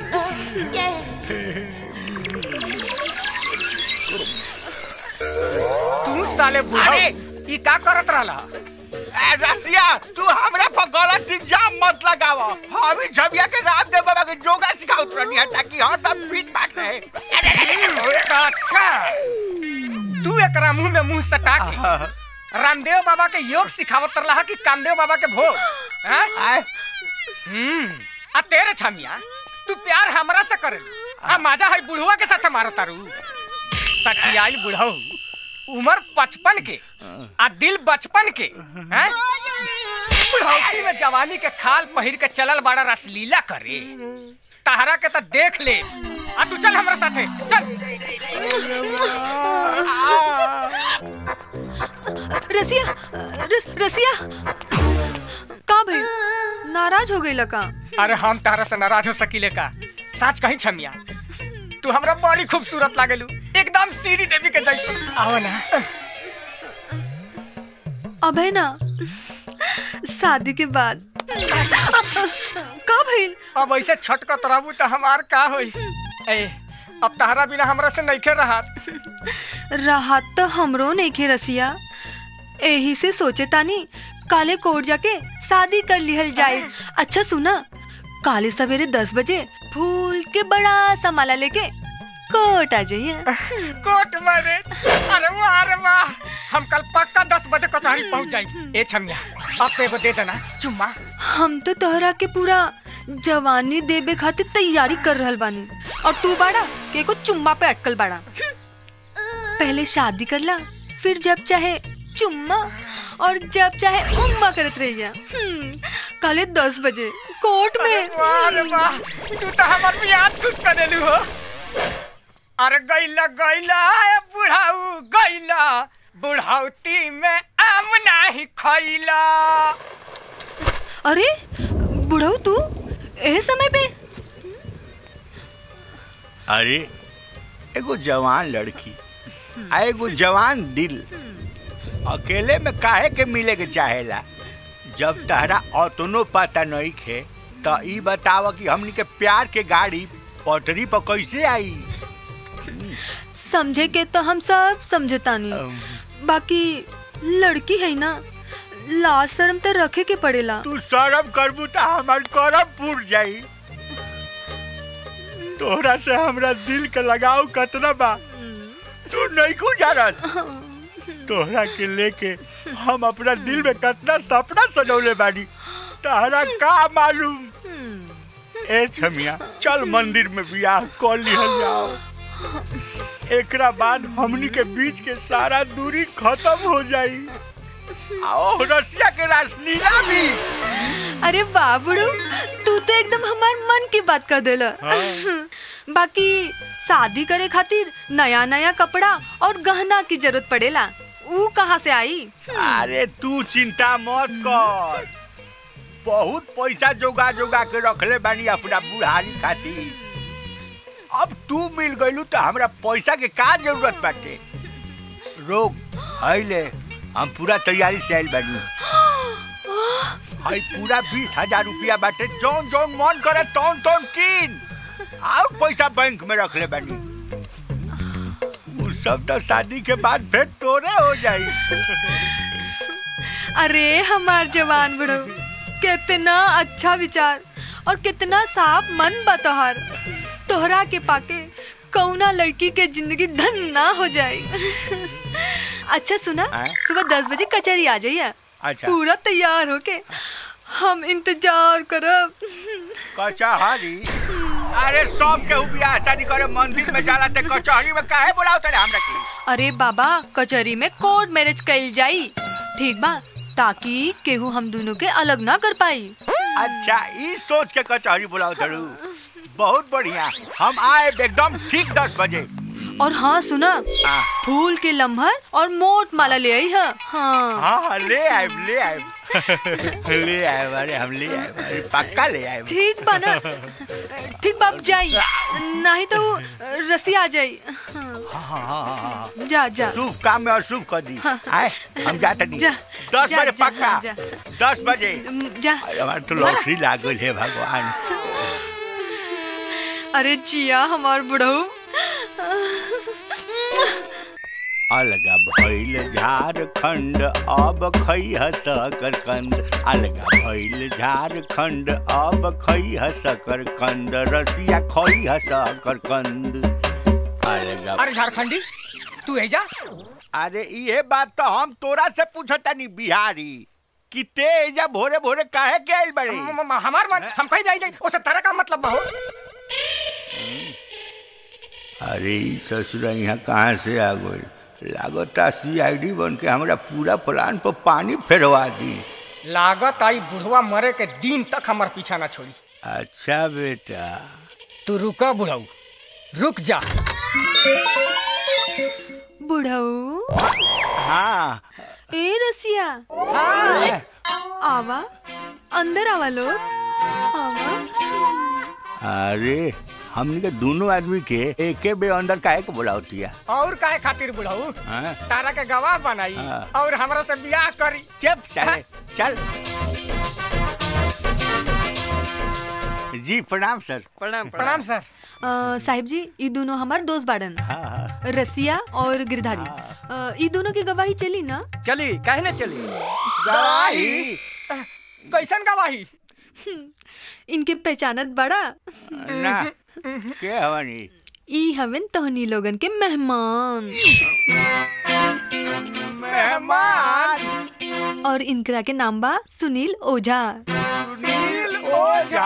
तू साले बुढ़ा ई का करत रहला ए रसिया तू हमरा पर गलत इल्जाम मत लगाव हम ही छबिया के रामदेव बाबा के योगा सिखाउत रहनी है ताकि हरदम फिट बात रहे अच्छा तू एकरा मुंह में मुंह सटा के रामदेव बाबा के योग सिखावत रहा कि कामदेव बाबा के भोग हैं? हम्म आ तेरे छमिया तू प्यार हमरा से करे आ माजा है बुढ़वा के साथ मारो तारू सठियाई बुढ़ऊ उम्र पचपन के आ दिल बचपन के हैं? बुढ़ौती में जवानी के खाल पहिर के चलल बड़ा रसलीला करे तहरा के तो देख ले आ तू चल हमरा साथे चल रसिया रस, रसिया का भाई नाराज हो गई लका अरे हम तारा से नाराज हो सकीले का सच कहीं छमिया तू हमरा बड़ी खूबसूरत लागेलू एकदम सीरी देवी के जैसे आओ ना अब है ना शादी के बाद का भइल अब ऐसे छटकत रहबू तो हमार का होई ए अब तहरा बिना हमरा से नइखे रहत राहत तो हमरो नहीं खे रसिया यही से सोचे तानी काले कोर्ट जाके शादी कर लिहल जाए अच्छा सुना काले सवेरे दस बजे फूल के बड़ा सा माला लेके कोर्ट आ जाइए कोट मारे अरे वाह अरे वाह हम कल पक्का दस बजे कचहरी पहुंच जाएंगे ए छमिया अब तो एगो दे देना चुम्मा हम तो तोहरा के पूरा जवानी देबे खातिर तैयारी कर रहल बानी और तू बाड़ा के को चुम्मा पे अटकल बाड़ा पहले शादी करला फिर जब चाहे चुम्मा और जब चाहे उम्मा करत रहिया हम्म, काले दस बजे कोर्ट में वाह रे वाह तू तो हमर मियाद खुश कर देलू हो अरे गैला गैला ए बुढ़ाऊ गैला बुढ़ाउती में आम नाही खैला अरे बुढ़ऊ तू ए समय पे अरे एगो जवान लड़की आ एगो जवान दिल अकेले में काहे के मिले के चाहेला जब तहरा अतनो पता नहीं खे तो ई बताव कि हमनी के प्यार के गाड़ी पटरी पर कैसे आई समझे के तो हम सब समझतानी बाकी लड़की है ना लाज शर्म तो रखे के पड़ेला तू शर्म करबू तो हमार करम फूट जाई तोहरा से हमरा दिल के लगाव कतना बा तू नहीं को जानत तोहरा के लेके हम अपना दिल में कितना सपना सजौले बानी तहरा का मालूम ए छमिया चल मंदिर में बियाह कर लिहल जाओ एकरा बाद हमनी के बीच के सारा दूरी खत्म हो जाई आओ रसिया के रासलीला भी अरे बाबुड़ू तू तो एकदम हमार मन की बात कर देला बाकी शादी करे खातिर नया नया कपड़ा और गहना की जरूरत पड़ेला ऊ कहाँ से आई अरे तू चिंता मत कर बहुत पैसा जोगा जोगा के रखले बानी अपना बुढ़ारी खातिर अब तू मिल गइलू तो हमरा पैसा के का जरूरत बाटे रोक आइले हम पूरा तैयारी से आइल बानी हाई पूरा बीस हजार रुपया बाटे जौन जौन मन करे तौन तौन किन और पैसा बैंक में रख ले बानी उ सब तो शादी के बाद फिर तोरे हो जाई अरे हमार जवान बुढ़ो कितना अच्छा विचार और कितना साफ मन बा तोहार तोहरा के पाके कौना लड़की के जिंदगी धन ना हो जाए अच्छा सुना हाँ? सुबह दस बजे कचहरी आ जाइए अच्छा। पूरा तैयार होके हम इंतजार करब कचहरी अरे सब केहू बियाह शादी करे मंदिर में जाला ते कचहरी में काहे बुलाओ तले हमरा के अरे बाबा कचहरी में कोर्ट मैरिज कइल जाई ठीक बा ताकि केहू हम दोनों के अलग ना कर पाई अच्छा ई सोच के कचहरी बुलाओ तड़ू बहुत बढ़िया हम आए एकदम ठीक दस बजे और हाँ सुना हाँ। फूल के लम्हर और मोट माला ले आई है हाँ हाँ हाँ ले आए ले आए ले आए अरे हम ले आए अरे पक्का ले आए ठीक बा ना ठीक बा अब जाई नहीं तो वो रसी आ जाई हाँ, हाँ, हाँ, हाँ। जा जा शुभ काम में अशुभ कर दी आए हम जाते नहीं जा, दस जा, बजे जा, पक्का जा। दस बजे जा अरे हमारे तो लॉटरी लागल है भगवान अरे जिया हमार बुढ़ऊ अलगा भइल झारखंड अब खैह सकर कंद अलगा भइल झारखंड अब खैह सकर कंद रसिया खैह सकर कंद अलगा अरे झारखंडी तू है जा अरे ये बात तो हम तोरा से पूछतानी बिहारी कि ते एजा भोरे भोरे काहे के आइल बड़े म- म- हमार मन हम कहीं जाई जाई उसे तरह का मतलब बा हो अरे ई ससुरा यहाँ कहाँ से आ गई लागता सीआईडी बन के हमरा पूरा प्लान पर पानी फेरवा दी लागत आई बुढ़वा मरे के दिन तक हमार पीछा ना छोड़ी अच्छा बेटा तू रुका बुढ़ऊ रुक जा बुढ़ऊ हाँ ए रसिया हाँ आवा अंदर आवा लोग आवा अरे हमनी के दोनों आदमी के एके बे अंदर काहे के बुलावतिया और काहे खातिर बुढ़ऊ हाँ? तारा के गवाह बनाई हाँ। और हमरा से बियाह करी चुप चले चल जी प्रणाम सर प्रणाम प्रणाम सर अ, साहिब जी ये दोनों हमार दोस्त बाड़न हाँ हाँ रसिया और गिरधारी अ, ये दोनों की गवाही चली ना चली काहे ना चली गवाही कैसन गवाही इनके पहचानत बड़ा ना के हवनी ई हवन तोहनी लोगन के मेहमान मेहमान और इनकरा के नाम बा सुनील ओझा सुनील ओझा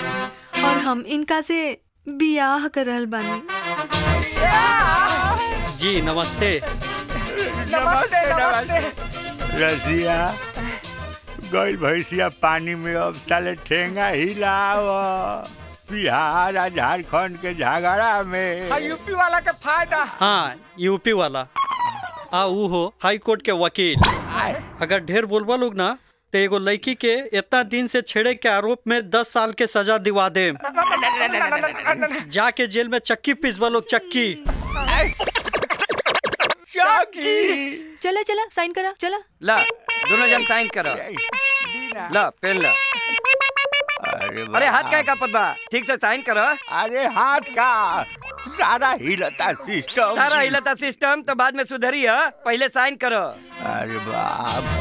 और हम इनका से बियाह कर रहल बानी जी नमस्ते नमस्ते नमस्ते रसिया गई भैंसिया पानी में अब साले ठेंगा हिलाव बिहार आ झारखंड के झगड़ा में हाँ यूपी वाला के फायदा हाँ यूपी वाला आ ऊ हो हाई कोर्ट के वकील अगर ढेर बोलबा लोग ना तो एगो लड़की के इतना दिन से छेड़े के आरोप में दस साल के सजा दिवा दे जाके जेल में चक्की पीसबा लोग चक्की चौकी चला चला साइन करा चला ला दोनों जन साइन करो ला पेन ला अरे अरे हाथ का कापत बा ठीक से साइन करो अरे हाथ का सारा हिलता सिस्टम सारा हिलता सिस्टम तो बाद में सुधरी है पहले साइन करो अरे बाप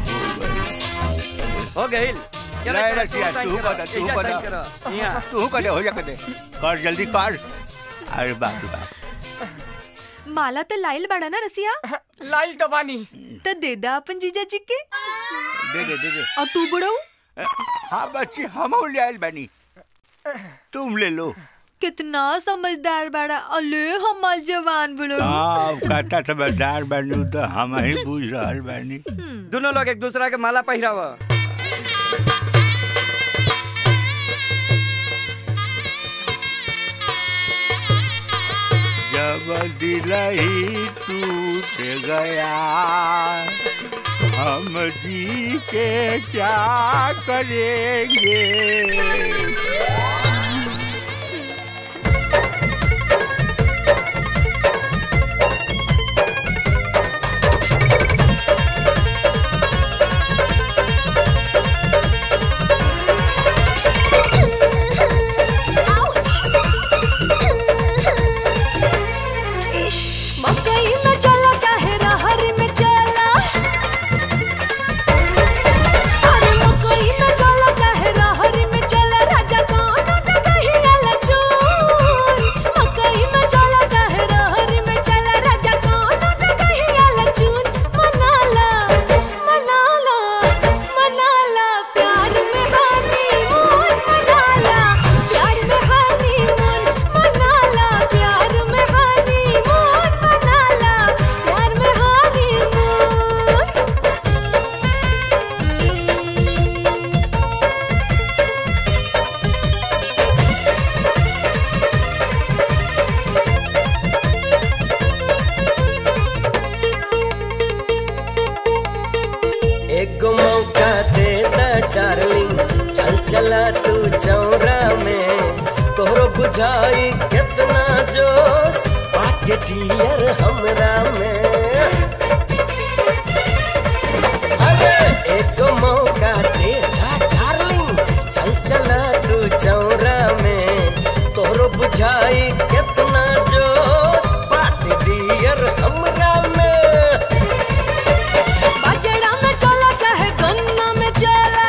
हो गई चलो, नहीं चलो, रसिया साइन तू करो, कर तू एजा कर साइन करो, यहाँ। तू कर हो जा कर दे कर जल्दी कर अरे बाप रे बाप माला तो लाइल बड़ा ना रसिया लाइल तो बानी तो दे दा अपन जीजा जी के दे दे दे दे और तू बुढ़ऊ हाँ बच्ची हम ले आइल बानी तुम ले लो कितना समझदार बड़ा अले हमार जवान बुढ़ऊ हाँ कहता समझदार बानी तो हम ही बुझ रहल बानी दोनों लोग एक दूसरा के माला पहिराव जब दिल ही टूट गया हम जी के क्या करेंगे मकई में चला चाहे रहर में चला अरे मकई में चला चाहे रहर में चला राजा कौन डगही वाला चून मकई में चला चाहे रहर में चला राजा कौन डगही वाला चून मनाला मनाला मनाला प्यार में हानी मून मनाला प्यार में हानी मून मनाला प्यार में हानी मून मनाला प्यार में हानी मून एक मौका दे द डार्लिंग चल चला तू चौरा में तोहरो बुझाई कितना जोश बाटे डियर हमरा में अरे एक मौका दे द डार्लिंग चल चला तू चौरा में तोहरो बुझाई कितना जोश बाटे डियर हमरा में बाजरा में चला चाहे गन्ना में चला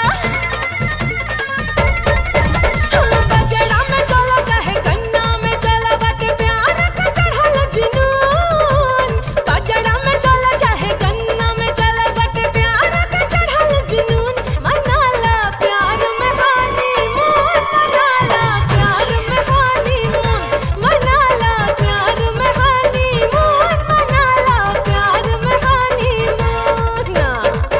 हाँ, बाजरा में चला चाहे गन्ना में चला बट प्यार का चढ़ल जुनून बाजरा में चला चाहे गन्ना में चला बट प्यार का चढ़ल जुनून मनाला प्यार में हानी मून मनाला प्यार में हानी मून मनाला प्यार में हानी मून मनाला प्यार में हानी मून ना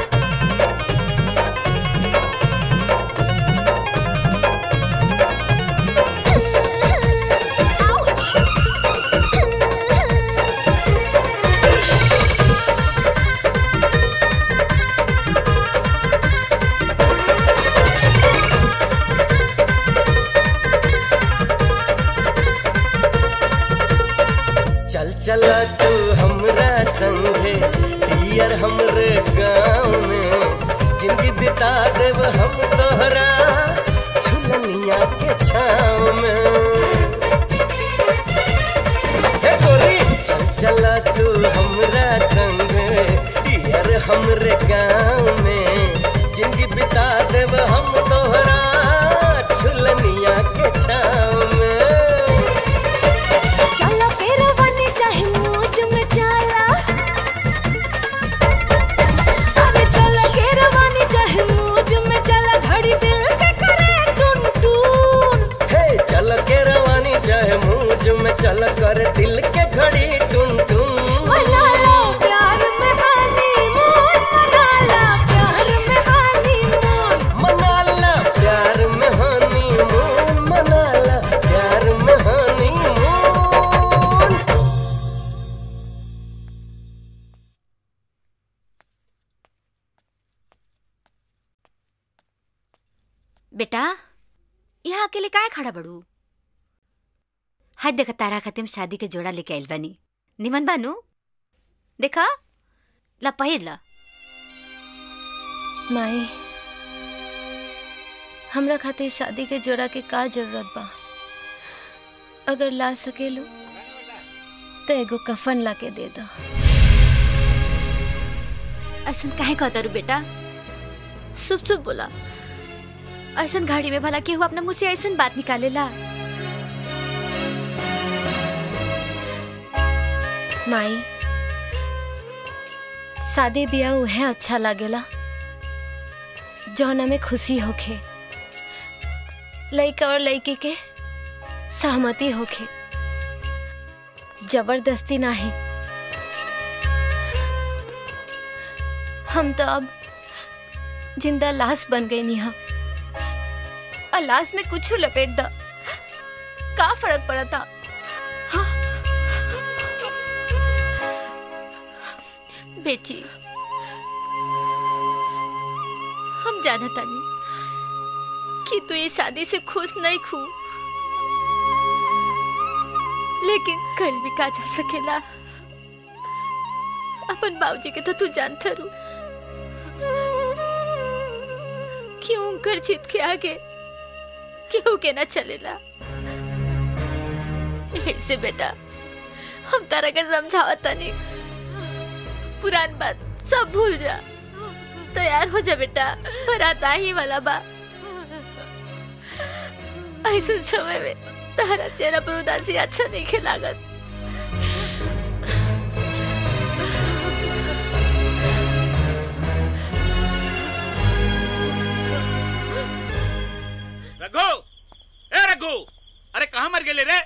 चल चला तू हमरा संगे डियर हमरे गाँव में जिंदगी बिता देव हम तोहरा झुलनिया के छाँव में हे गोरी चल चला तू हमरा संगे डियर हमरे गाँव में जिंदगी बिता देव हम तोहरा झुलनिया के छाँव में चला फिर बने चाहे मौज में चला अरे चला फिर बने चाहे मौज में चला घड़ी दिल के करे टुन टुन हे चल के रवानी चाहे मूंज में चल कर दिल के घड़ी टुन टुन खड़ा बड़ू हाय देखा तारा खातिर हम शादी के जोड़ा लेके आइल बानी निमन बानू देखा ला पहिर ला माई हमरा खातिर शादी के जोड़ा के का जरूरत बा अगर ला सकेलू तो एगो कफन ला के दे दो ऐसन काहे कहता रू बेटा शुभ शुभ बोला ऐसन घड़ी में भला केहू अपना मुंह से ऐसन बात निकालेला माई शादी बियाह उहे अच्छा लागेला जौना में खुशी होखे लइका और लइकी के सहमति होखे जबरदस्ती नाही हम तो अब जिंदा लाश बन गई नी हम और लाश में कुछ लपेट दा का फर्क पड़ा था बेटी हम जाना तानी कि तू ये शादी से खुश नहीं खू लेकिन कल भी का जा सकेला अपन बाबूजी के तो तू जानता रू क्यों उनकर जीत के आगे क्यों के ना चलेला ऐसे बेटा हम तारा के समझावा तानी पुरान बात सब भूल जा तैयार हो जा बेटा बारात आ ही वाला बा ऐसे समय में तारा चेहरा पर उदासी अच्छा नहीं खेलागत रघु ए रघु अरे कहाँ मर गेले रे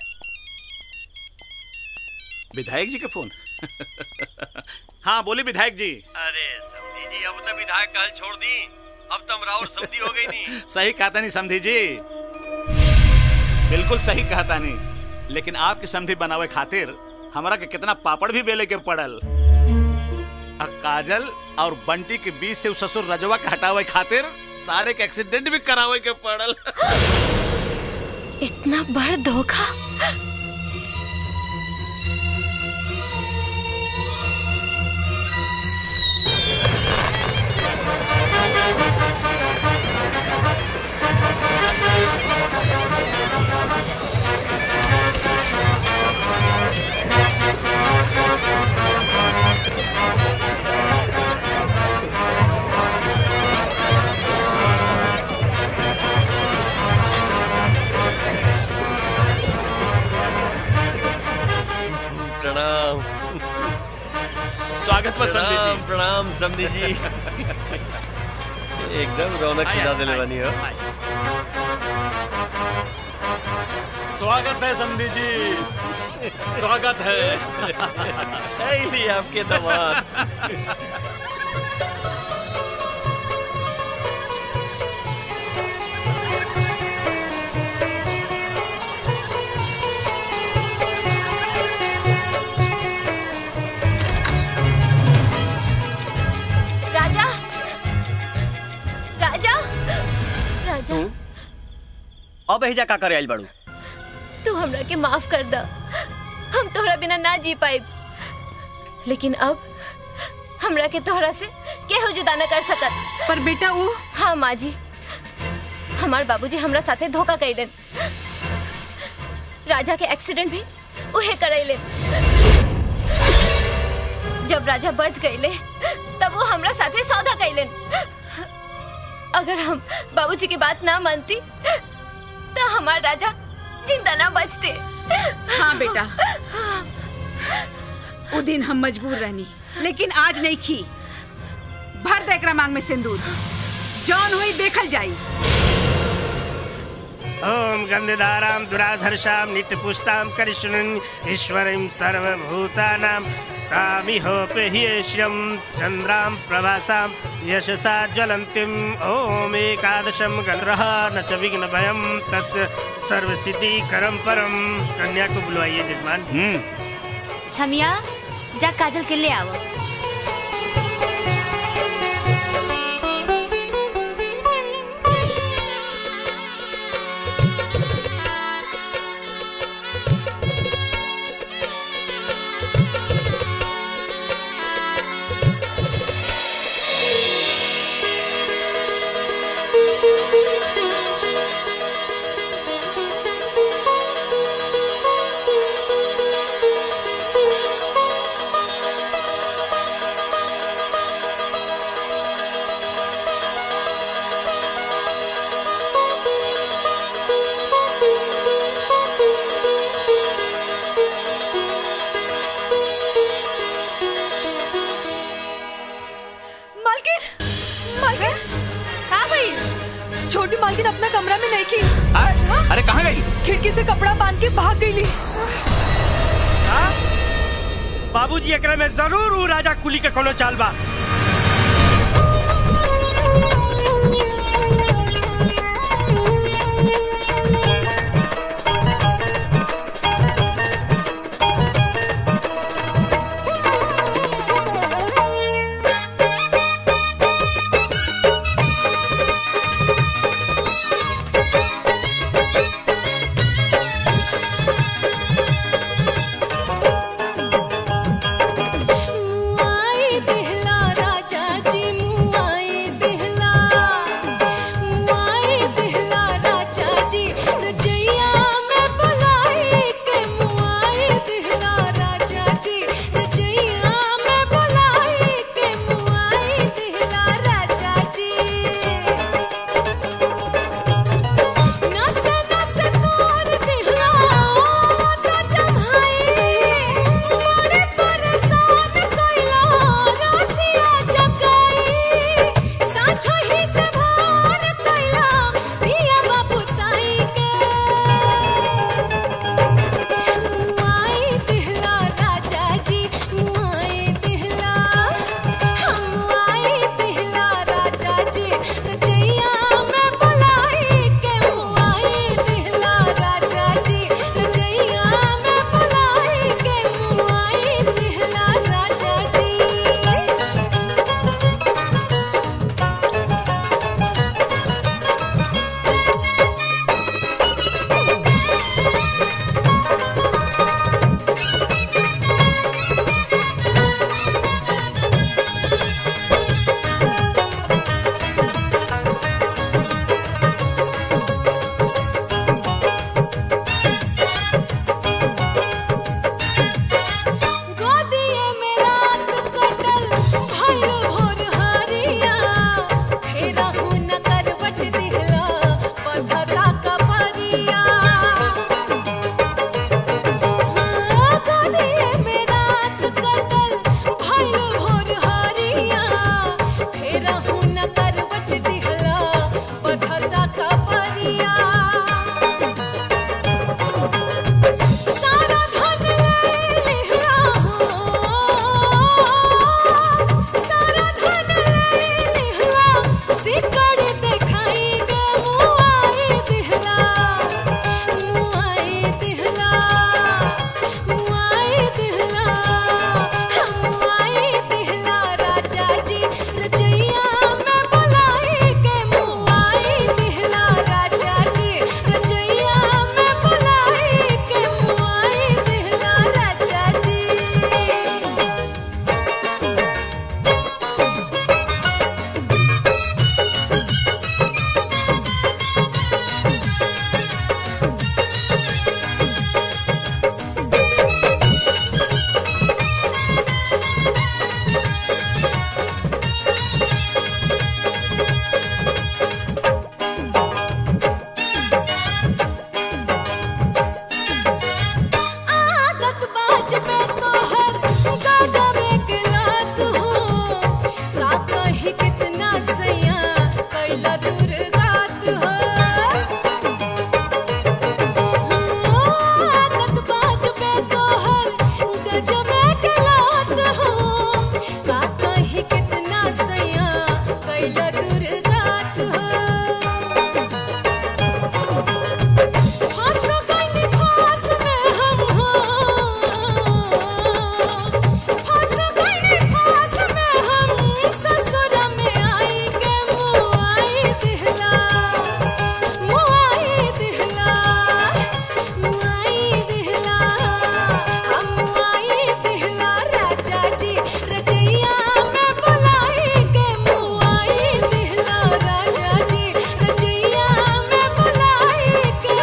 विधायक जी के फोन हाँ बोली विधायक जी अरे समधी जी अब तो विधायक कहल छोड़ दी अब तुम राउर समधी हो गई नहीं सही कहता नहीं समधी जी बिल्कुल सही कहता नहीं लेकिन आपकी समधी बनावे खातिर हमरा के कितना पापड़ भी बेले के पड़ल आ काजल और बंटी के बीच से उस ससुर रजवा के हटावे खातिर सारे के एक्सीडेंट भी करावे के पड़ल इतना बड़ धोखा प्रणाम स्वागत बा समधी जी प्रणाम प्रणाम समधी जी एकदम रौनक आया, सजा दिले आया, बनी हो स्वागत है समधी जी स्वागत है है लिए आपके दामाद राजा राजा राजा अब एहिजा का करे आइल बाड़ू तू हमरा के माफ कर दा हम तोहरा बिना ना जी पाए लेकिन अब हमरा के तोहरा से केहू जुदा न कर सकत पर बेटा वो हाँ माँ जी हमार बाबूजी हमरा साथे धोखा कैलन राजा के एक्सीडेंट भी उहे करैले जब राजा बच गईले तब वो हमरा साथे सौदा कैलन अगर हम बाबूजी की बात ना मानती तो हमार राजा जिंदा ना बचते हाँ बेटा वो दिन हम मजबूर रहनी लेकिन आज नहीं खी भर दे एकरा मांग में सिंदूर जौन हुई देखल जाई ओम गंधधाराम दुराधर्षाम नित्यपुष्टाम करिष्णुन ईश्वरीं सर्वभूतानां तामिहोपे ह्येष्यं चन्द्रां प्रभासां यशसा ज्वलन्तीम् ॐ एकादशं गन्धः न च विघ्नभयं तस्य सर्वसिद्धिकरं परं कन्या को बुलवाइए जजमान छमिया जा काजल के ले आओ बाबूजी एकरा में जरूर ऊ राजा कुली के कोनो चाल बा मुआई दिहला राजा जी मुआई दिहला मुआई दिहला राजा जी रजैया में बुलाई के मुआई दिहला राजा जी रजैया में बुलाई के मुआई दिहला राजा जी नस नस तोर दिहला मत जमाई बड़े परेशान कइला रातिया जगाई साँझो ही से भार कइला दिया बाबू ताई के मुआई दिहला राजा जी मुआई दिहला हम मुआई दिहला राजा जी रजैया में बुलाई के मुआई दिहला राजा जी रजैया में बुलाई के मुआई दिहला राजा जी गोदिए में रात कटल भइल भोर हरिया फेरा हूँ न करवट दिहला पधरा कपरिया हाँ, गोदिए में रात कटल भइल भोर हरिया फेरा हूँ न करवट दिहला पधरा कपरिया सारा धन ले लिहला हो सारा धन ले लिहला सिकड़ देखाई गे मुआई दिहला मुआई दिहला मुआई दिहला मुआई दिहला राजा जी रजैया में बुलाई के मुआई दिहला राजा जी रजैया में बुलाई के मुआई दिहला राजा जी आदत बाज पे तोहर गाजा में के लात हो का कही कितना सैया कैला दूर गात हो आदत बाज पे तोहर गाजा में के लात हो का कही कितना सैया कैला दूर गात हो फांस गइनी फांस में हम हो फांस गइनी फांस में हम ससुर में आई के मुआई दिहला मुआई दिहला मुआई दिहला हम मुआई दिहला राजा जी रजैया में बुलाई के मुआई दिहला राजा जी रजैया में बुलाई के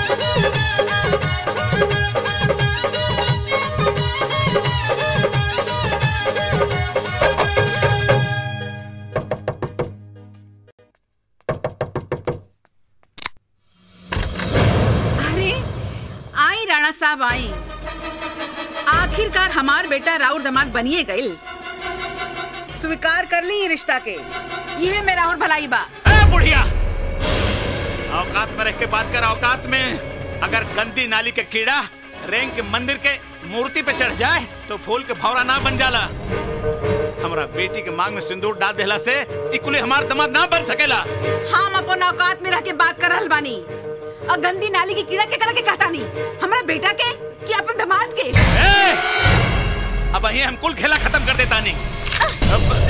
अरे आई राणा साहब आई आखिरकार हमार बेटा राउर दामाद बनिए गइल स्वीकार कर ली ये रिश्ता के यह मेरा और भलाई बा ए बुढ़िया औकात में रह के बात कर औकात में अगर गंदी नाली के कीड़ा रेंग के मंदिर के मूर्ति पे चढ़ जाए तो फूल के भौरा ना बन जाला हमरा बेटी के मांग में सिंदूर डाल देला से इकुले हमार दमाद ना बन सकेला हम अपन औकात में रह के बात कर रहल बानी और गंदी नाली की कीड़ा के कला के कहता नहीं हमारा बेटा के कि अपन दामाद के अब अही हम कुल खेला खत्म कर देता नहीं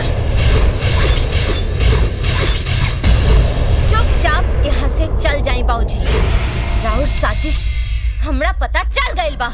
चुपचाप यहाँ से चल जाई बाबूजी राहुल साजिश हमरा पता चल गइल बा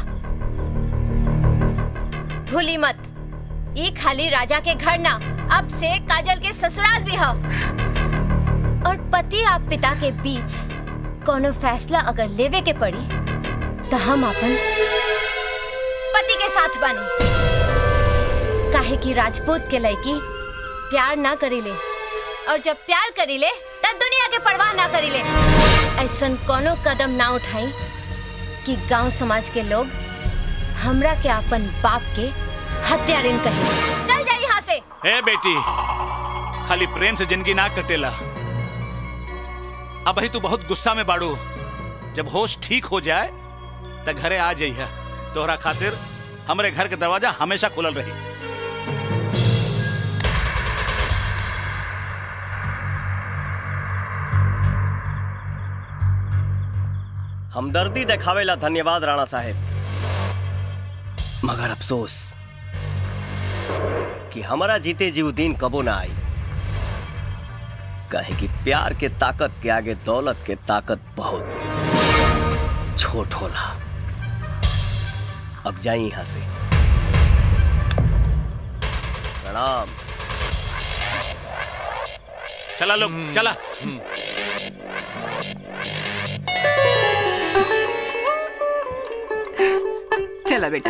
भूली मत ये खाली राजा के घर ना अब से काजल के ससुराल भी है और पति आप पिता के बीच कोनो फैसला अगर लेवे के पड़ी तो हम अपन पति के साथ बानी काहे कि राजपूत के लड़की प्यार ना करीले और जब प्यार करीले तब दुनिया के परवाह ना करीले ऐसन कोनो कदम ना उठाई कि गांव समाज के लोग हमरा के अपन बाप के हत्यारिन कहे चल जा यहाँ से हे बेटी खाली प्रेम से जिंदगी ना कटेला अब ही तू बहुत गुस्सा में बाड़ू जब होश ठीक हो जाए तो घरे आ जाइए तोहरा खातिर हमरे घर के दरवाजा हमेशा खुलल रही हमदर्दी दिखावेला धन्यवाद राणा साहेब मगर अफसोस कि हमारा जीते जीव दिन कबो ना आई कहे कि प्यार के ताकत के आगे दौलत के ताकत बहुत छोट होला अब जाई यहां से प्रणाम चला लोग चला चला बेटा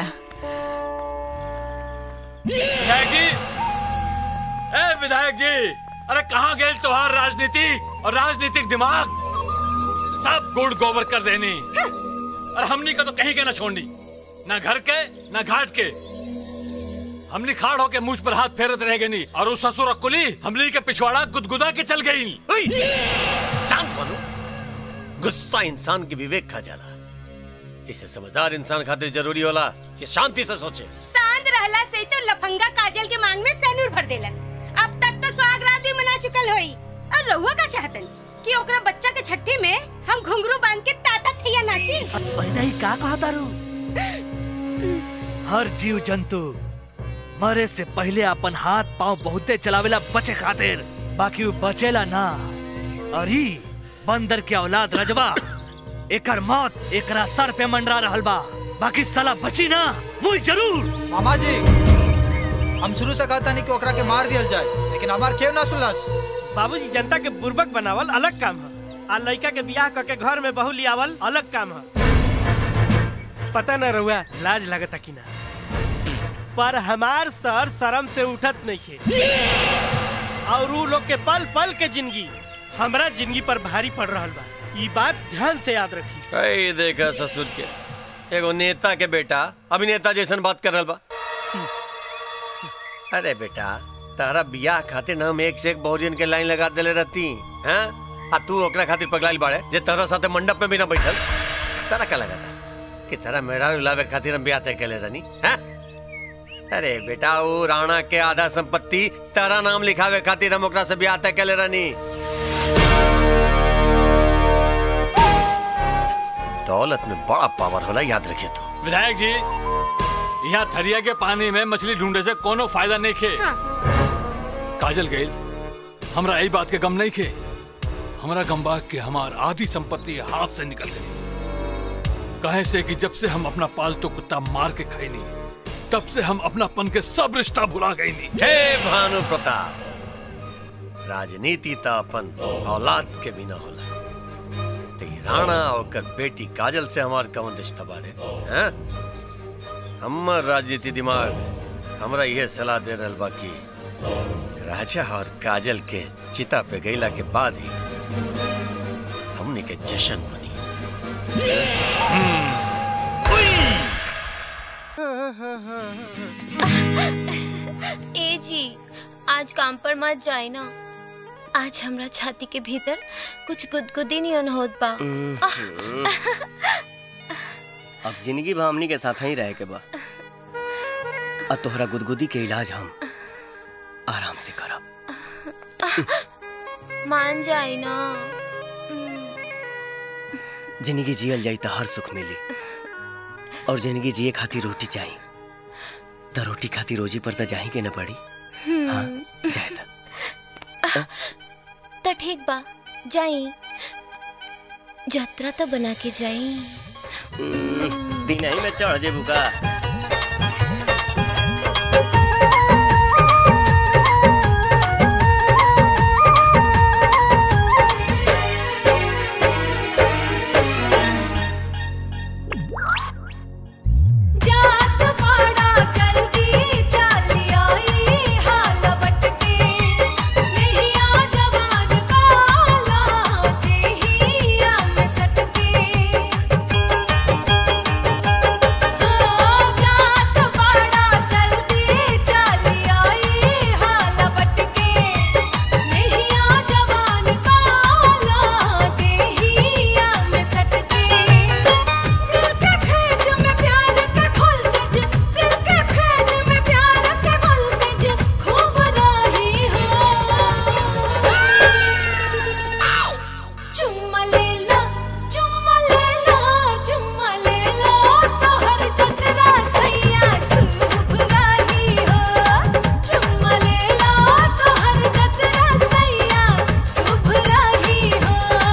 विधायक जी ए विधायक जी अरे कहाँ गए तुम्हार राजनीति और राजनीतिक दिमाग सब गुड़ गोबर कर देनी और हमनी का तो कहीं के ना छोड़नी ना घर के ना घाट के हमनी खाड़ होके मुझ पर हाथ फेरत रह गई नहीं और उस ससुर कुली हमली के पिछवाड़ा गुदगुदा के चल गई शांत बनो गुस्सा इंसान के विवेक खा जाला इसे समझदार इंसान खातिर जरूरी होला कि शांति से सोचे शांत रहला से तो लफंगा काजल के मांग में सैनूर भर देलस अब तक तो सुहागरात भी मना चुकल होई और रहुआ का चाहतन कि ओकरा बच्चा के छठी में हम घुंघरू बांध के ताता थैया नाची पहले ही का कहा तारू हर जीव जंतु मरे से पहले अपन हाथ पांव बहुते चलावेला बचे खातिर बाकी वो बचेला ना और ही बंदर के औलाद रजवा एकर मौत एकरा सर पे मंडरा रहल बा बाकी साला बची ना मुझ जरूर मामा जी हम शुरू से कहता नहीं कि ओकरा के मार दिया जाए लेकिन हमार क्यों ना सुनलस बाबूजी जनता के बुर्बक बनावल अलग काम है आ लड़का के बियाह करके घर में बहू लियावल अलग काम है पता न रहुआ लाज लगता कि ना पर हमार सर शर्म से उठत नहीं है और उ लोग के पल पल के जिंदगी हमरा जिंदगी पर भारी पड़ रहा बा ई बात ध्यान से याद रखी ऐ देखा ससुर के एगो नेता के बेटा अभिनेता जैसन बात कर रहल बा अरे बेटा तारा बियाह खातिर ना हम एक से एक बहुजन के लाइन लगा देले रहती हैं आ तू ओकरा खातिर पगलाइल बाड़े जे तारा साथे मंडप में भी ना बैठल तारा का लगा था कि तारा मेहरान लावे खातिर हम बियाह तय केले रहनी हैं अरे बेटा वो राणा के आधा संपत्ति तारा नाम लिखावे खातिर हम ओकरा से बियाह तय केले रहनी दौलत में बड़ा पावर होला याद रखिए तो विधायक जी यहाँ थरिया के पानी में मछली ढूंढे से कोनो फायदा नहीं खे काजल गई हमरा यही बात के गम नहीं खे हमरा गम बा कि हमार आधी संपत्ति हाथ से निकल गई कहे से कि जब से हम अपना पालतू कुत्ता मार के खैनी तब से हम अपनापन के सब रिश्ता भुला गई नी हे भानु प्रताप राजनीति त अपन औलाद के बिना होला ते ई राणा और कर बेटी काजल से हमार कवन रिश्ता बारे हैं हमर राजनीति दिमाग हमरा यह सलाह दे रहल बा कि राजा और काजल के चिता पे गईला के बाद ही हमने के जश्न मनी ए जी आज काम पर मत जाए ना आज हमरा छाती के भीतर कुछ गुदगुदी नहीं होत बा अब जिंदगी भर हमनी के साथ ही रहे के बा अब तोहरा गुदगुदी के इलाज हम आराम से करब मान जाई ना जिंदगी जियल जाई तो हर सुख मिली और जिंदगी जिए खातिर रोटी चाहिए तो रोटी खातिर रोजी पर तो जाही के न पड़ी हाँ जाए तो तो ठीक बा जाई यात्रा तो बना के जाई हम्म, दिन ही में चढ़ जेबू का जात पाड़ा जल्दी चली आई हाल बटके नैया जवान काला जेहिया में सटके जात पाड़ा जल्दी चली आई हाल बटके नैया जवान काला जेहिया में सटके दिल के खेज में प्यार के voltage दिल के खेज में प्यार के voltage खूब रही हो चुम्मा ले लो चुम्मा ले लो चुम्मा ले लो तोहर जतरा सैया शुभ रही हो चुम्मा ले लो तोहर जतरा सैया शुभ रही हो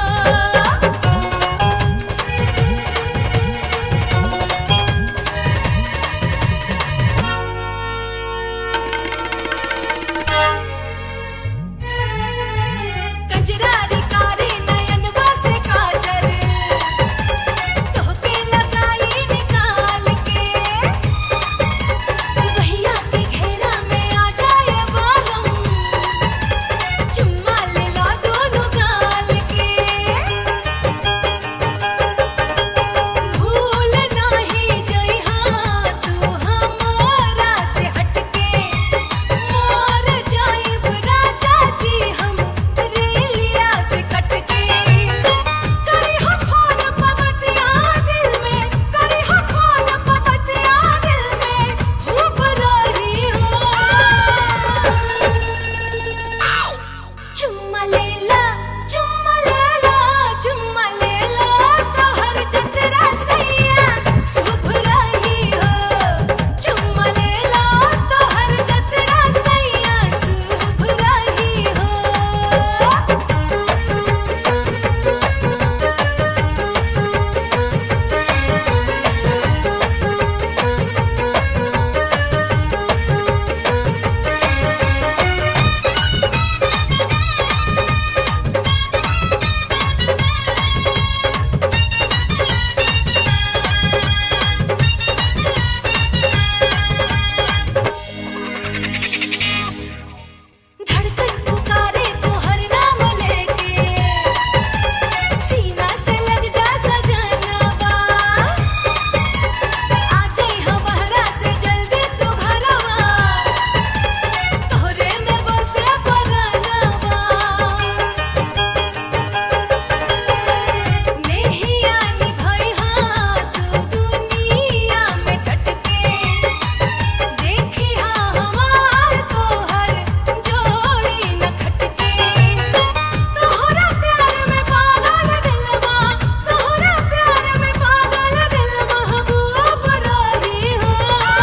कजरारी कारी नयन बसे काजर तोहके लगाई निकाल के भैया के घेरा में आ जाए बालम चुम्मा ले लो दोनों गाल के भूल नहीं जई हाँ तू हमारा से हटके मोर जाइब राजा जी हम रेलिया से कटके करी हो फोन पवतिया दिल में करी हो फोन पवतिया दिल में खूब रही हो चुम्मा ले ला चुम्मा ले ला चुम्मा ले ला तोहर जतरा सैया शुभ रही हो चुम्मा ले ला तोहर जतरा सैया शुभ रही हो धड़कन पुकारे तो हर नाम लेके सीना से लग जा सजनवा आ जाई हमारा से जल्दी तू घरवा तोहरे में बसे परनवा नेहिया निभाई हाँ तू दुनिया में टटके देखी हाँ हमार तोहर जोड़ी न खटके तोहरा प्यार में पागल दिलवा तोहरा प्यार में पागल दिल महबूब रही हो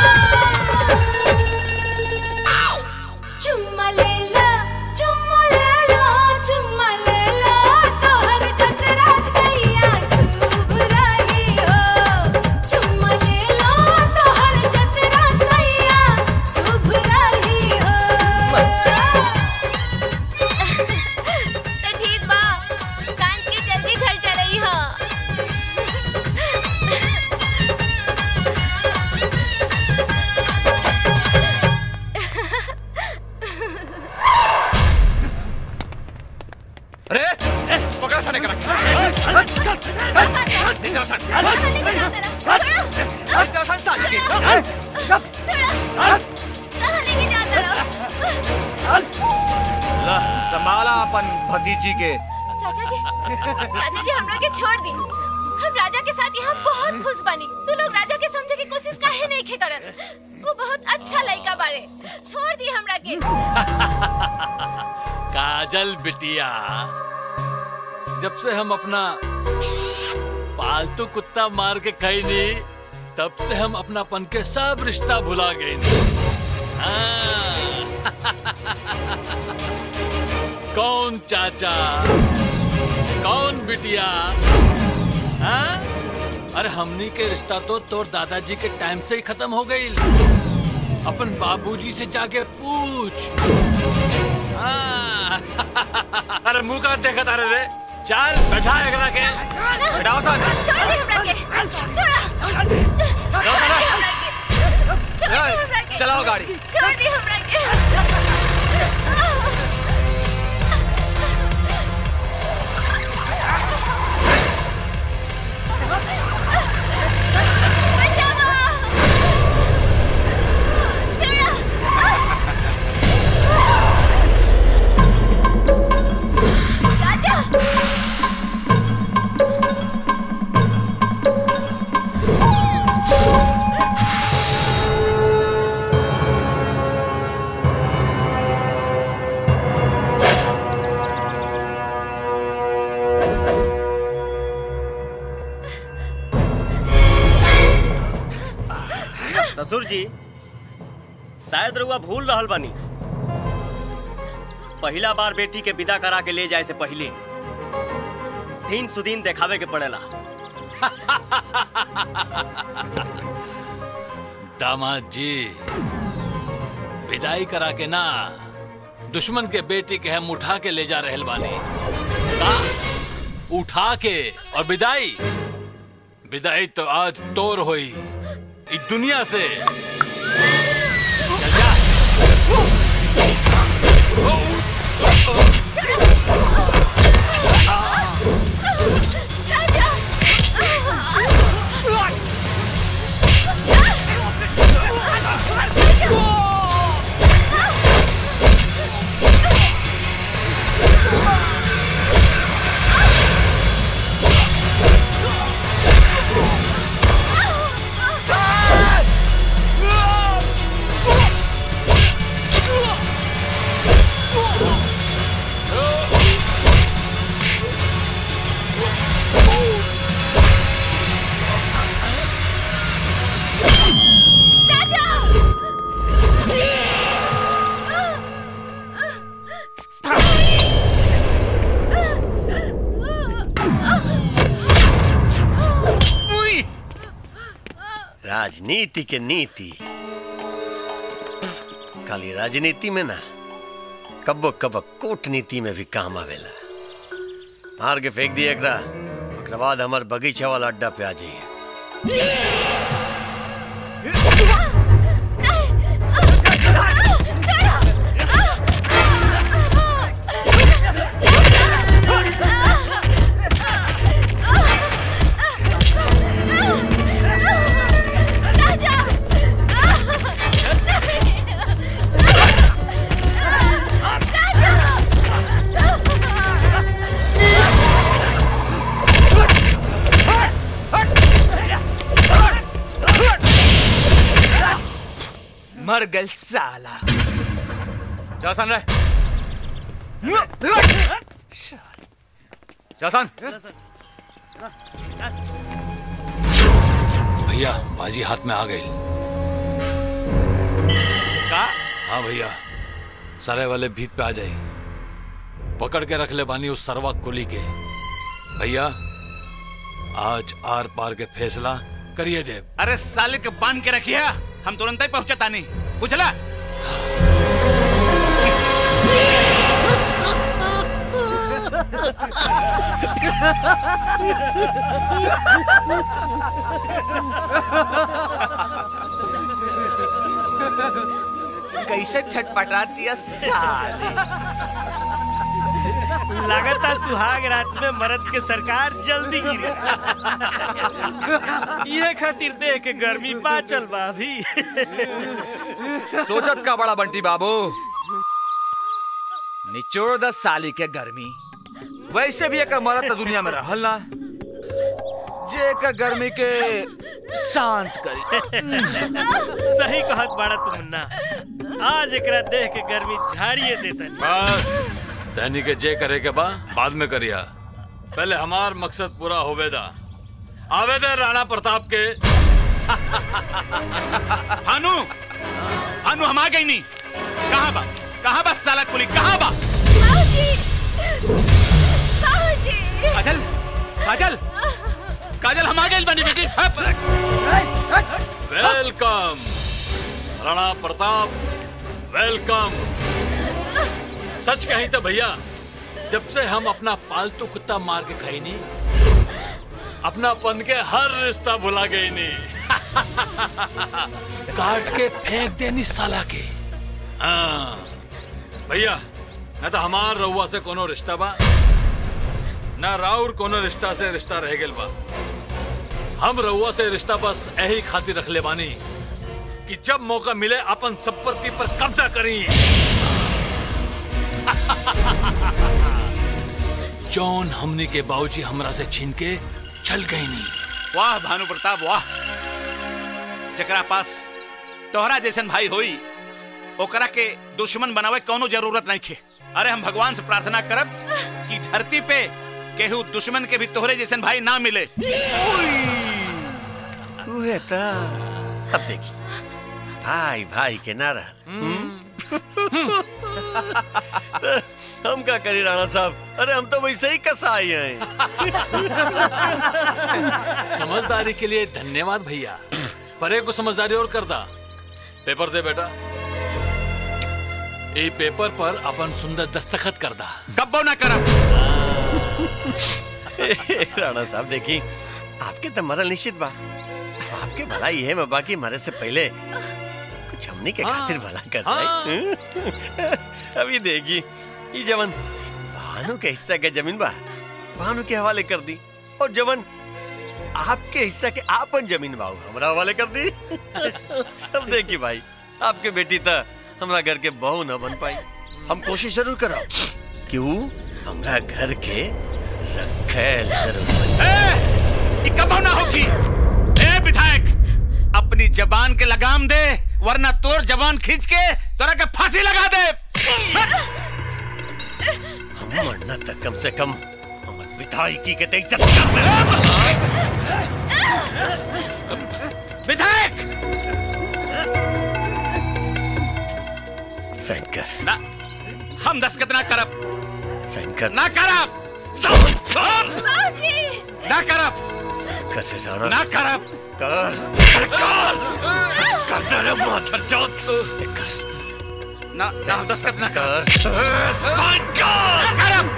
चुम्मा ले ला चुम्मा ले ला चुम्मा ले ला तोहर जतरा सैया शुभ रही हो चुम्मा ले ला तोहर जतरा सैया शुभ रही हो तो ठीक बा सांझ के जल्दी घर चलई हो अरे पकड़ा साले करा संभाला अपन भतीजी के चाचा जी चाचा जी हमरा के छोड़ दी हम राजा के साथ यहाँ बहुत खुश बनी तू लोग वो बहुत अच्छा लड़का बारे छोड़ दी हमरा के काजल बिटिया जब से हम अपना पालतू कुत्ता मार के खाई नहीं तब से हम अपनापन के सब रिश्ता भुला गए हाँ। कौन चाचा कौन बिटिया हाँ? अरे हमनी के रिश्ता तो तोर दादाजी के टाइम से ही खत्म हो गई अपन बाबूजी से जाके पूछ हाँ। अरे मुंह का देखा तारे रे चल बैठा एकरा के बैठाओ सन छोड़ दी हमरा के छोड़ चलाओ गाड़ी छोड़ दी हमरा के ससुर जी शायद रउआ भूल रहल बानी पहिला बार बेटी के विदा करा के ले जाए से पहले दिन सुदीन देखावे के पड़ेला दामाद जी विदाई करा के ना दुश्मन के बेटी के हम उठा के ले जा रहल बानी का उठा के और विदाई विदाई तो आज तोर होई इस दुनिया से चल जा। राजनीति के नीति खाली राजनीति में ना कब्बो कब्बो कूटनीति में भी काम आवेला मार के फेंक दिए एकरा ओकरा बाद हमार बगीचा वाला अड्डा पे आ जाइए मर गल साला जौसन रे जौसन भैया बाजी हाथ में आ गई का हाँ भैया सरे वाले भीत पे आ जाए पकड़ के रख ले बानी उस सरवा कुली के भैया आज आर पार के फैसला करिए देव अरे साले के बांध के रखिए हम तुरंत ही पहुंचता नहीं बुझला कैसे छटपटाती है साले लगता सुहाग रात में मरद के सरकार जल्दी गिरे ये खातिर देख के गर्मी बाचल बा अभी सोचत का बड़ा बंटी बाबू निचोड़ दस साली के गर्मी वैसे भी एक मरद तो दुनिया में रहल ना जे जेकर गर्मी के शांत करी सही कहत बाड़ा तू मुन्ना आज एकरा देख के गर्मी झाड़िए देतन बस दैनी के जे करे के बा बाद में करिया पहले हमार मकसद पूरा होवेदा आवेदन राणा प्रताप के भानु भानु हम आ गई नहीं कहाँ बा कहाँ बा साला कुली कहाँ बा काजल काजल काजल हम आ गए बनी बेटी हप। वेलकम राणा प्रताप वेलकम सच कहीं तो भैया जब से हम अपना पालतू कुत्ता मार के खाई नहीं अपना पन के हर रिश्ता भुला गई नहीं काट के फेंक देनी साला के हाँ भैया न तो हमार रउआ से कोनो रिश्ता बा न राउर कोनो रिश्ता से रिश्ता रह गेल बा हम रउआ से रिश्ता बस यही खातिर रख ले बानी कि जब मौका मिले अपन संपत्ति पर कब्जा करी जौन हमने के बाबूजी हमरा से छीन के चल गई नहीं वाह भानु प्रताप वाह जकरा पास तोहरा जैसन भाई होई ओकरा के दुश्मन बनावे कोनो जरूरत नहीं खे अरे हम भगवान से प्रार्थना करब कि धरती पे केहू दुश्मन के भी तोहरे जैसन भाई ना मिले उहे त अब देखी भाई भाई के ना रह हम का करी राणा साहब अरे हम तो वैसे ही कसाई हैं समझदारी के लिए धन्यवाद भैया परे को समझदारी और कर दा पेपर दे बेटा ये पेपर पर अपन सुंदर दस्तखत कर दा कब्बो ना करब राणा साहब देखी आपके तो मरल निश्चित बा अब आपके भला ये है बाकी मरे से पहले कुछ हमने के खातिर भला कर जाए अभी देखी ये जवन भानु के हिस्सा के जमीन बा भानु के हवाले कर दी और जवन आपके हिस्सा के आपन जमीन बा उ हमरा हवाले कर दी अब देखी भाई आपके बेटी तो हमरा घर के बहू न बन पाई हम कोशिश जरूर करो कि वो हमरा घर के रखेल जरूर ये कब्बो ना होगी ए विधायक अपनी जबान के लगाम दे वरना तोर जबान खींच के तोरा के फांसी लगा दे हम मरना तक कम से कम हमर विधायकी के ते इज्जत कर विधायक साइन कर ना हम दस्खत ना करब साइन कर ना करब ना करब कर से जाना ना करब कर कर कर दे रे माथर चौथ कर ना ना हम दस्खत ना कर साइन कर करब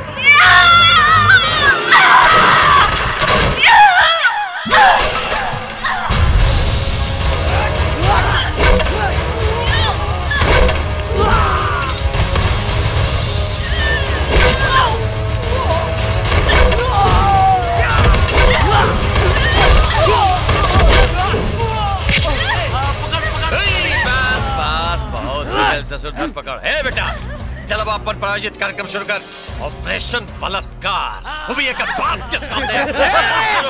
बस बस बहुत हो गया ससुर धर पकड़ है बेटा चल अब अपन प्रायोजित कार्यक्रम शुरू कर ऑपरेशन बलात्कार वो भी एक बाप के सामने शुरू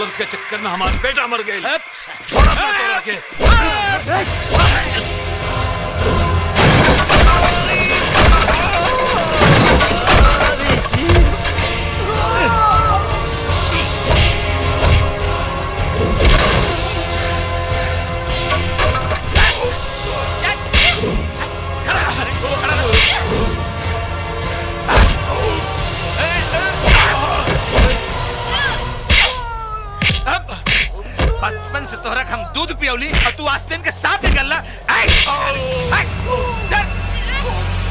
औरत के चक्कर में हमारा बेटा मर गए छोड़ा मैं तोरा के बचपन से तोहरा के हम दूध पियौली और तू आस्तीन के सांप निकलना ऐ, ऐ, चल।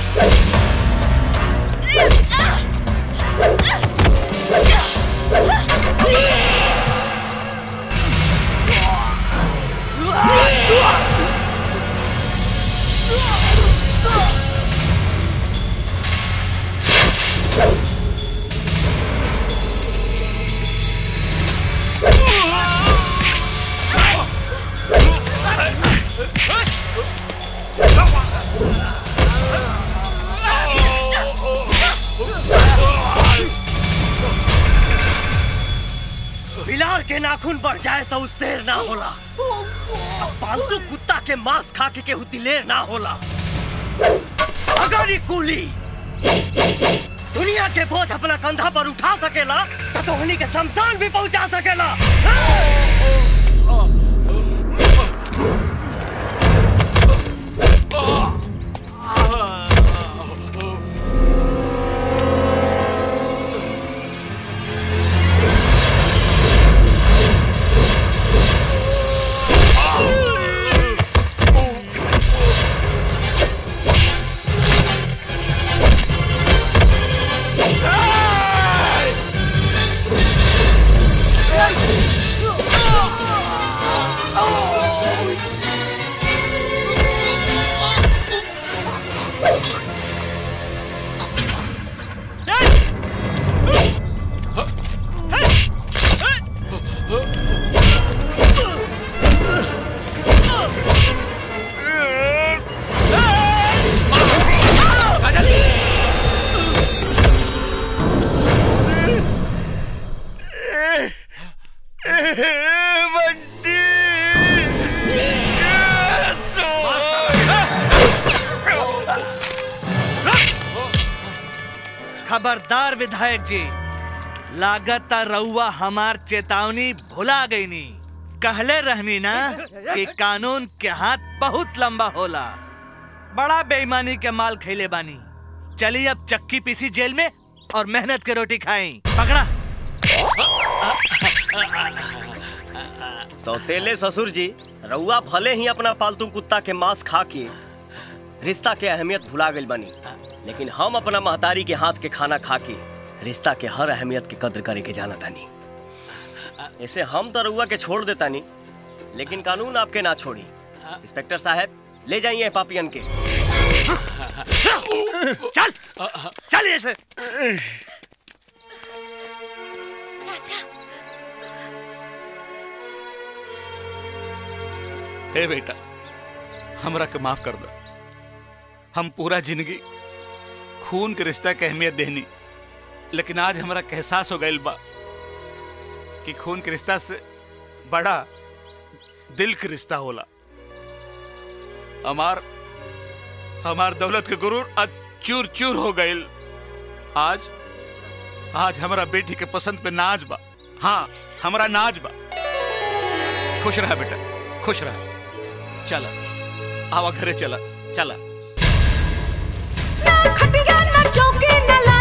बिलार के नाखून बढ़ जाए तो उस शेर ना होला अब पालतू कुत्ता के मांस खा के केहू दिलेर ना होला अगर ई कुली दुनिया के बोझ अपना कंधा पर उठा सकेला तो तोहनी के शमशान भी पहुंचा सकेला खबरदार विधायक जी लागत रउआ हमार चेतावनी भुला गई नी कहले रहनी ना कि कानून के हाथ बहुत लंबा होला बड़ा बेईमानी के माल खैले बानी चलिए अब चक्की पीसी जेल में और मेहनत के रोटी खाई पकड़ा सौतेले ससुर जी रउआ भले ही अपना पालतू कुत्ता के मांस खा के रिश्ता के अहमियत भुला गई बनी लेकिन हम अपना महतारी के हाथ के खाना खा के रिश्ता के हर अहमियत के कद्र करे के जाना तानी ऐसे हम तो रउआ के छोड़ देता नहीं लेकिन कानून आपके ना छोड़ी इंस्पेक्टर साहब ले जाइए पापियन के चल चल ऐसे हे बेटा हमरा के माफ कर दो हम पूरा जिंदगी खून के रिश्ता के अहमियत देनी लेकिन आज हमरा के एहसास हो गइल बा कि खून के रिश्ता से बड़ा दिल के रिश्ता होला हमार हमार दौलत के गुरूर आज चूर चूर हो गइल आज आज हमारा बेटी के पसंद पे नाज बा हाँ हमारा नाज बा खुश रहा बेटा खुश रहा चला आवा घरे चला चला खटिया ना चौकी न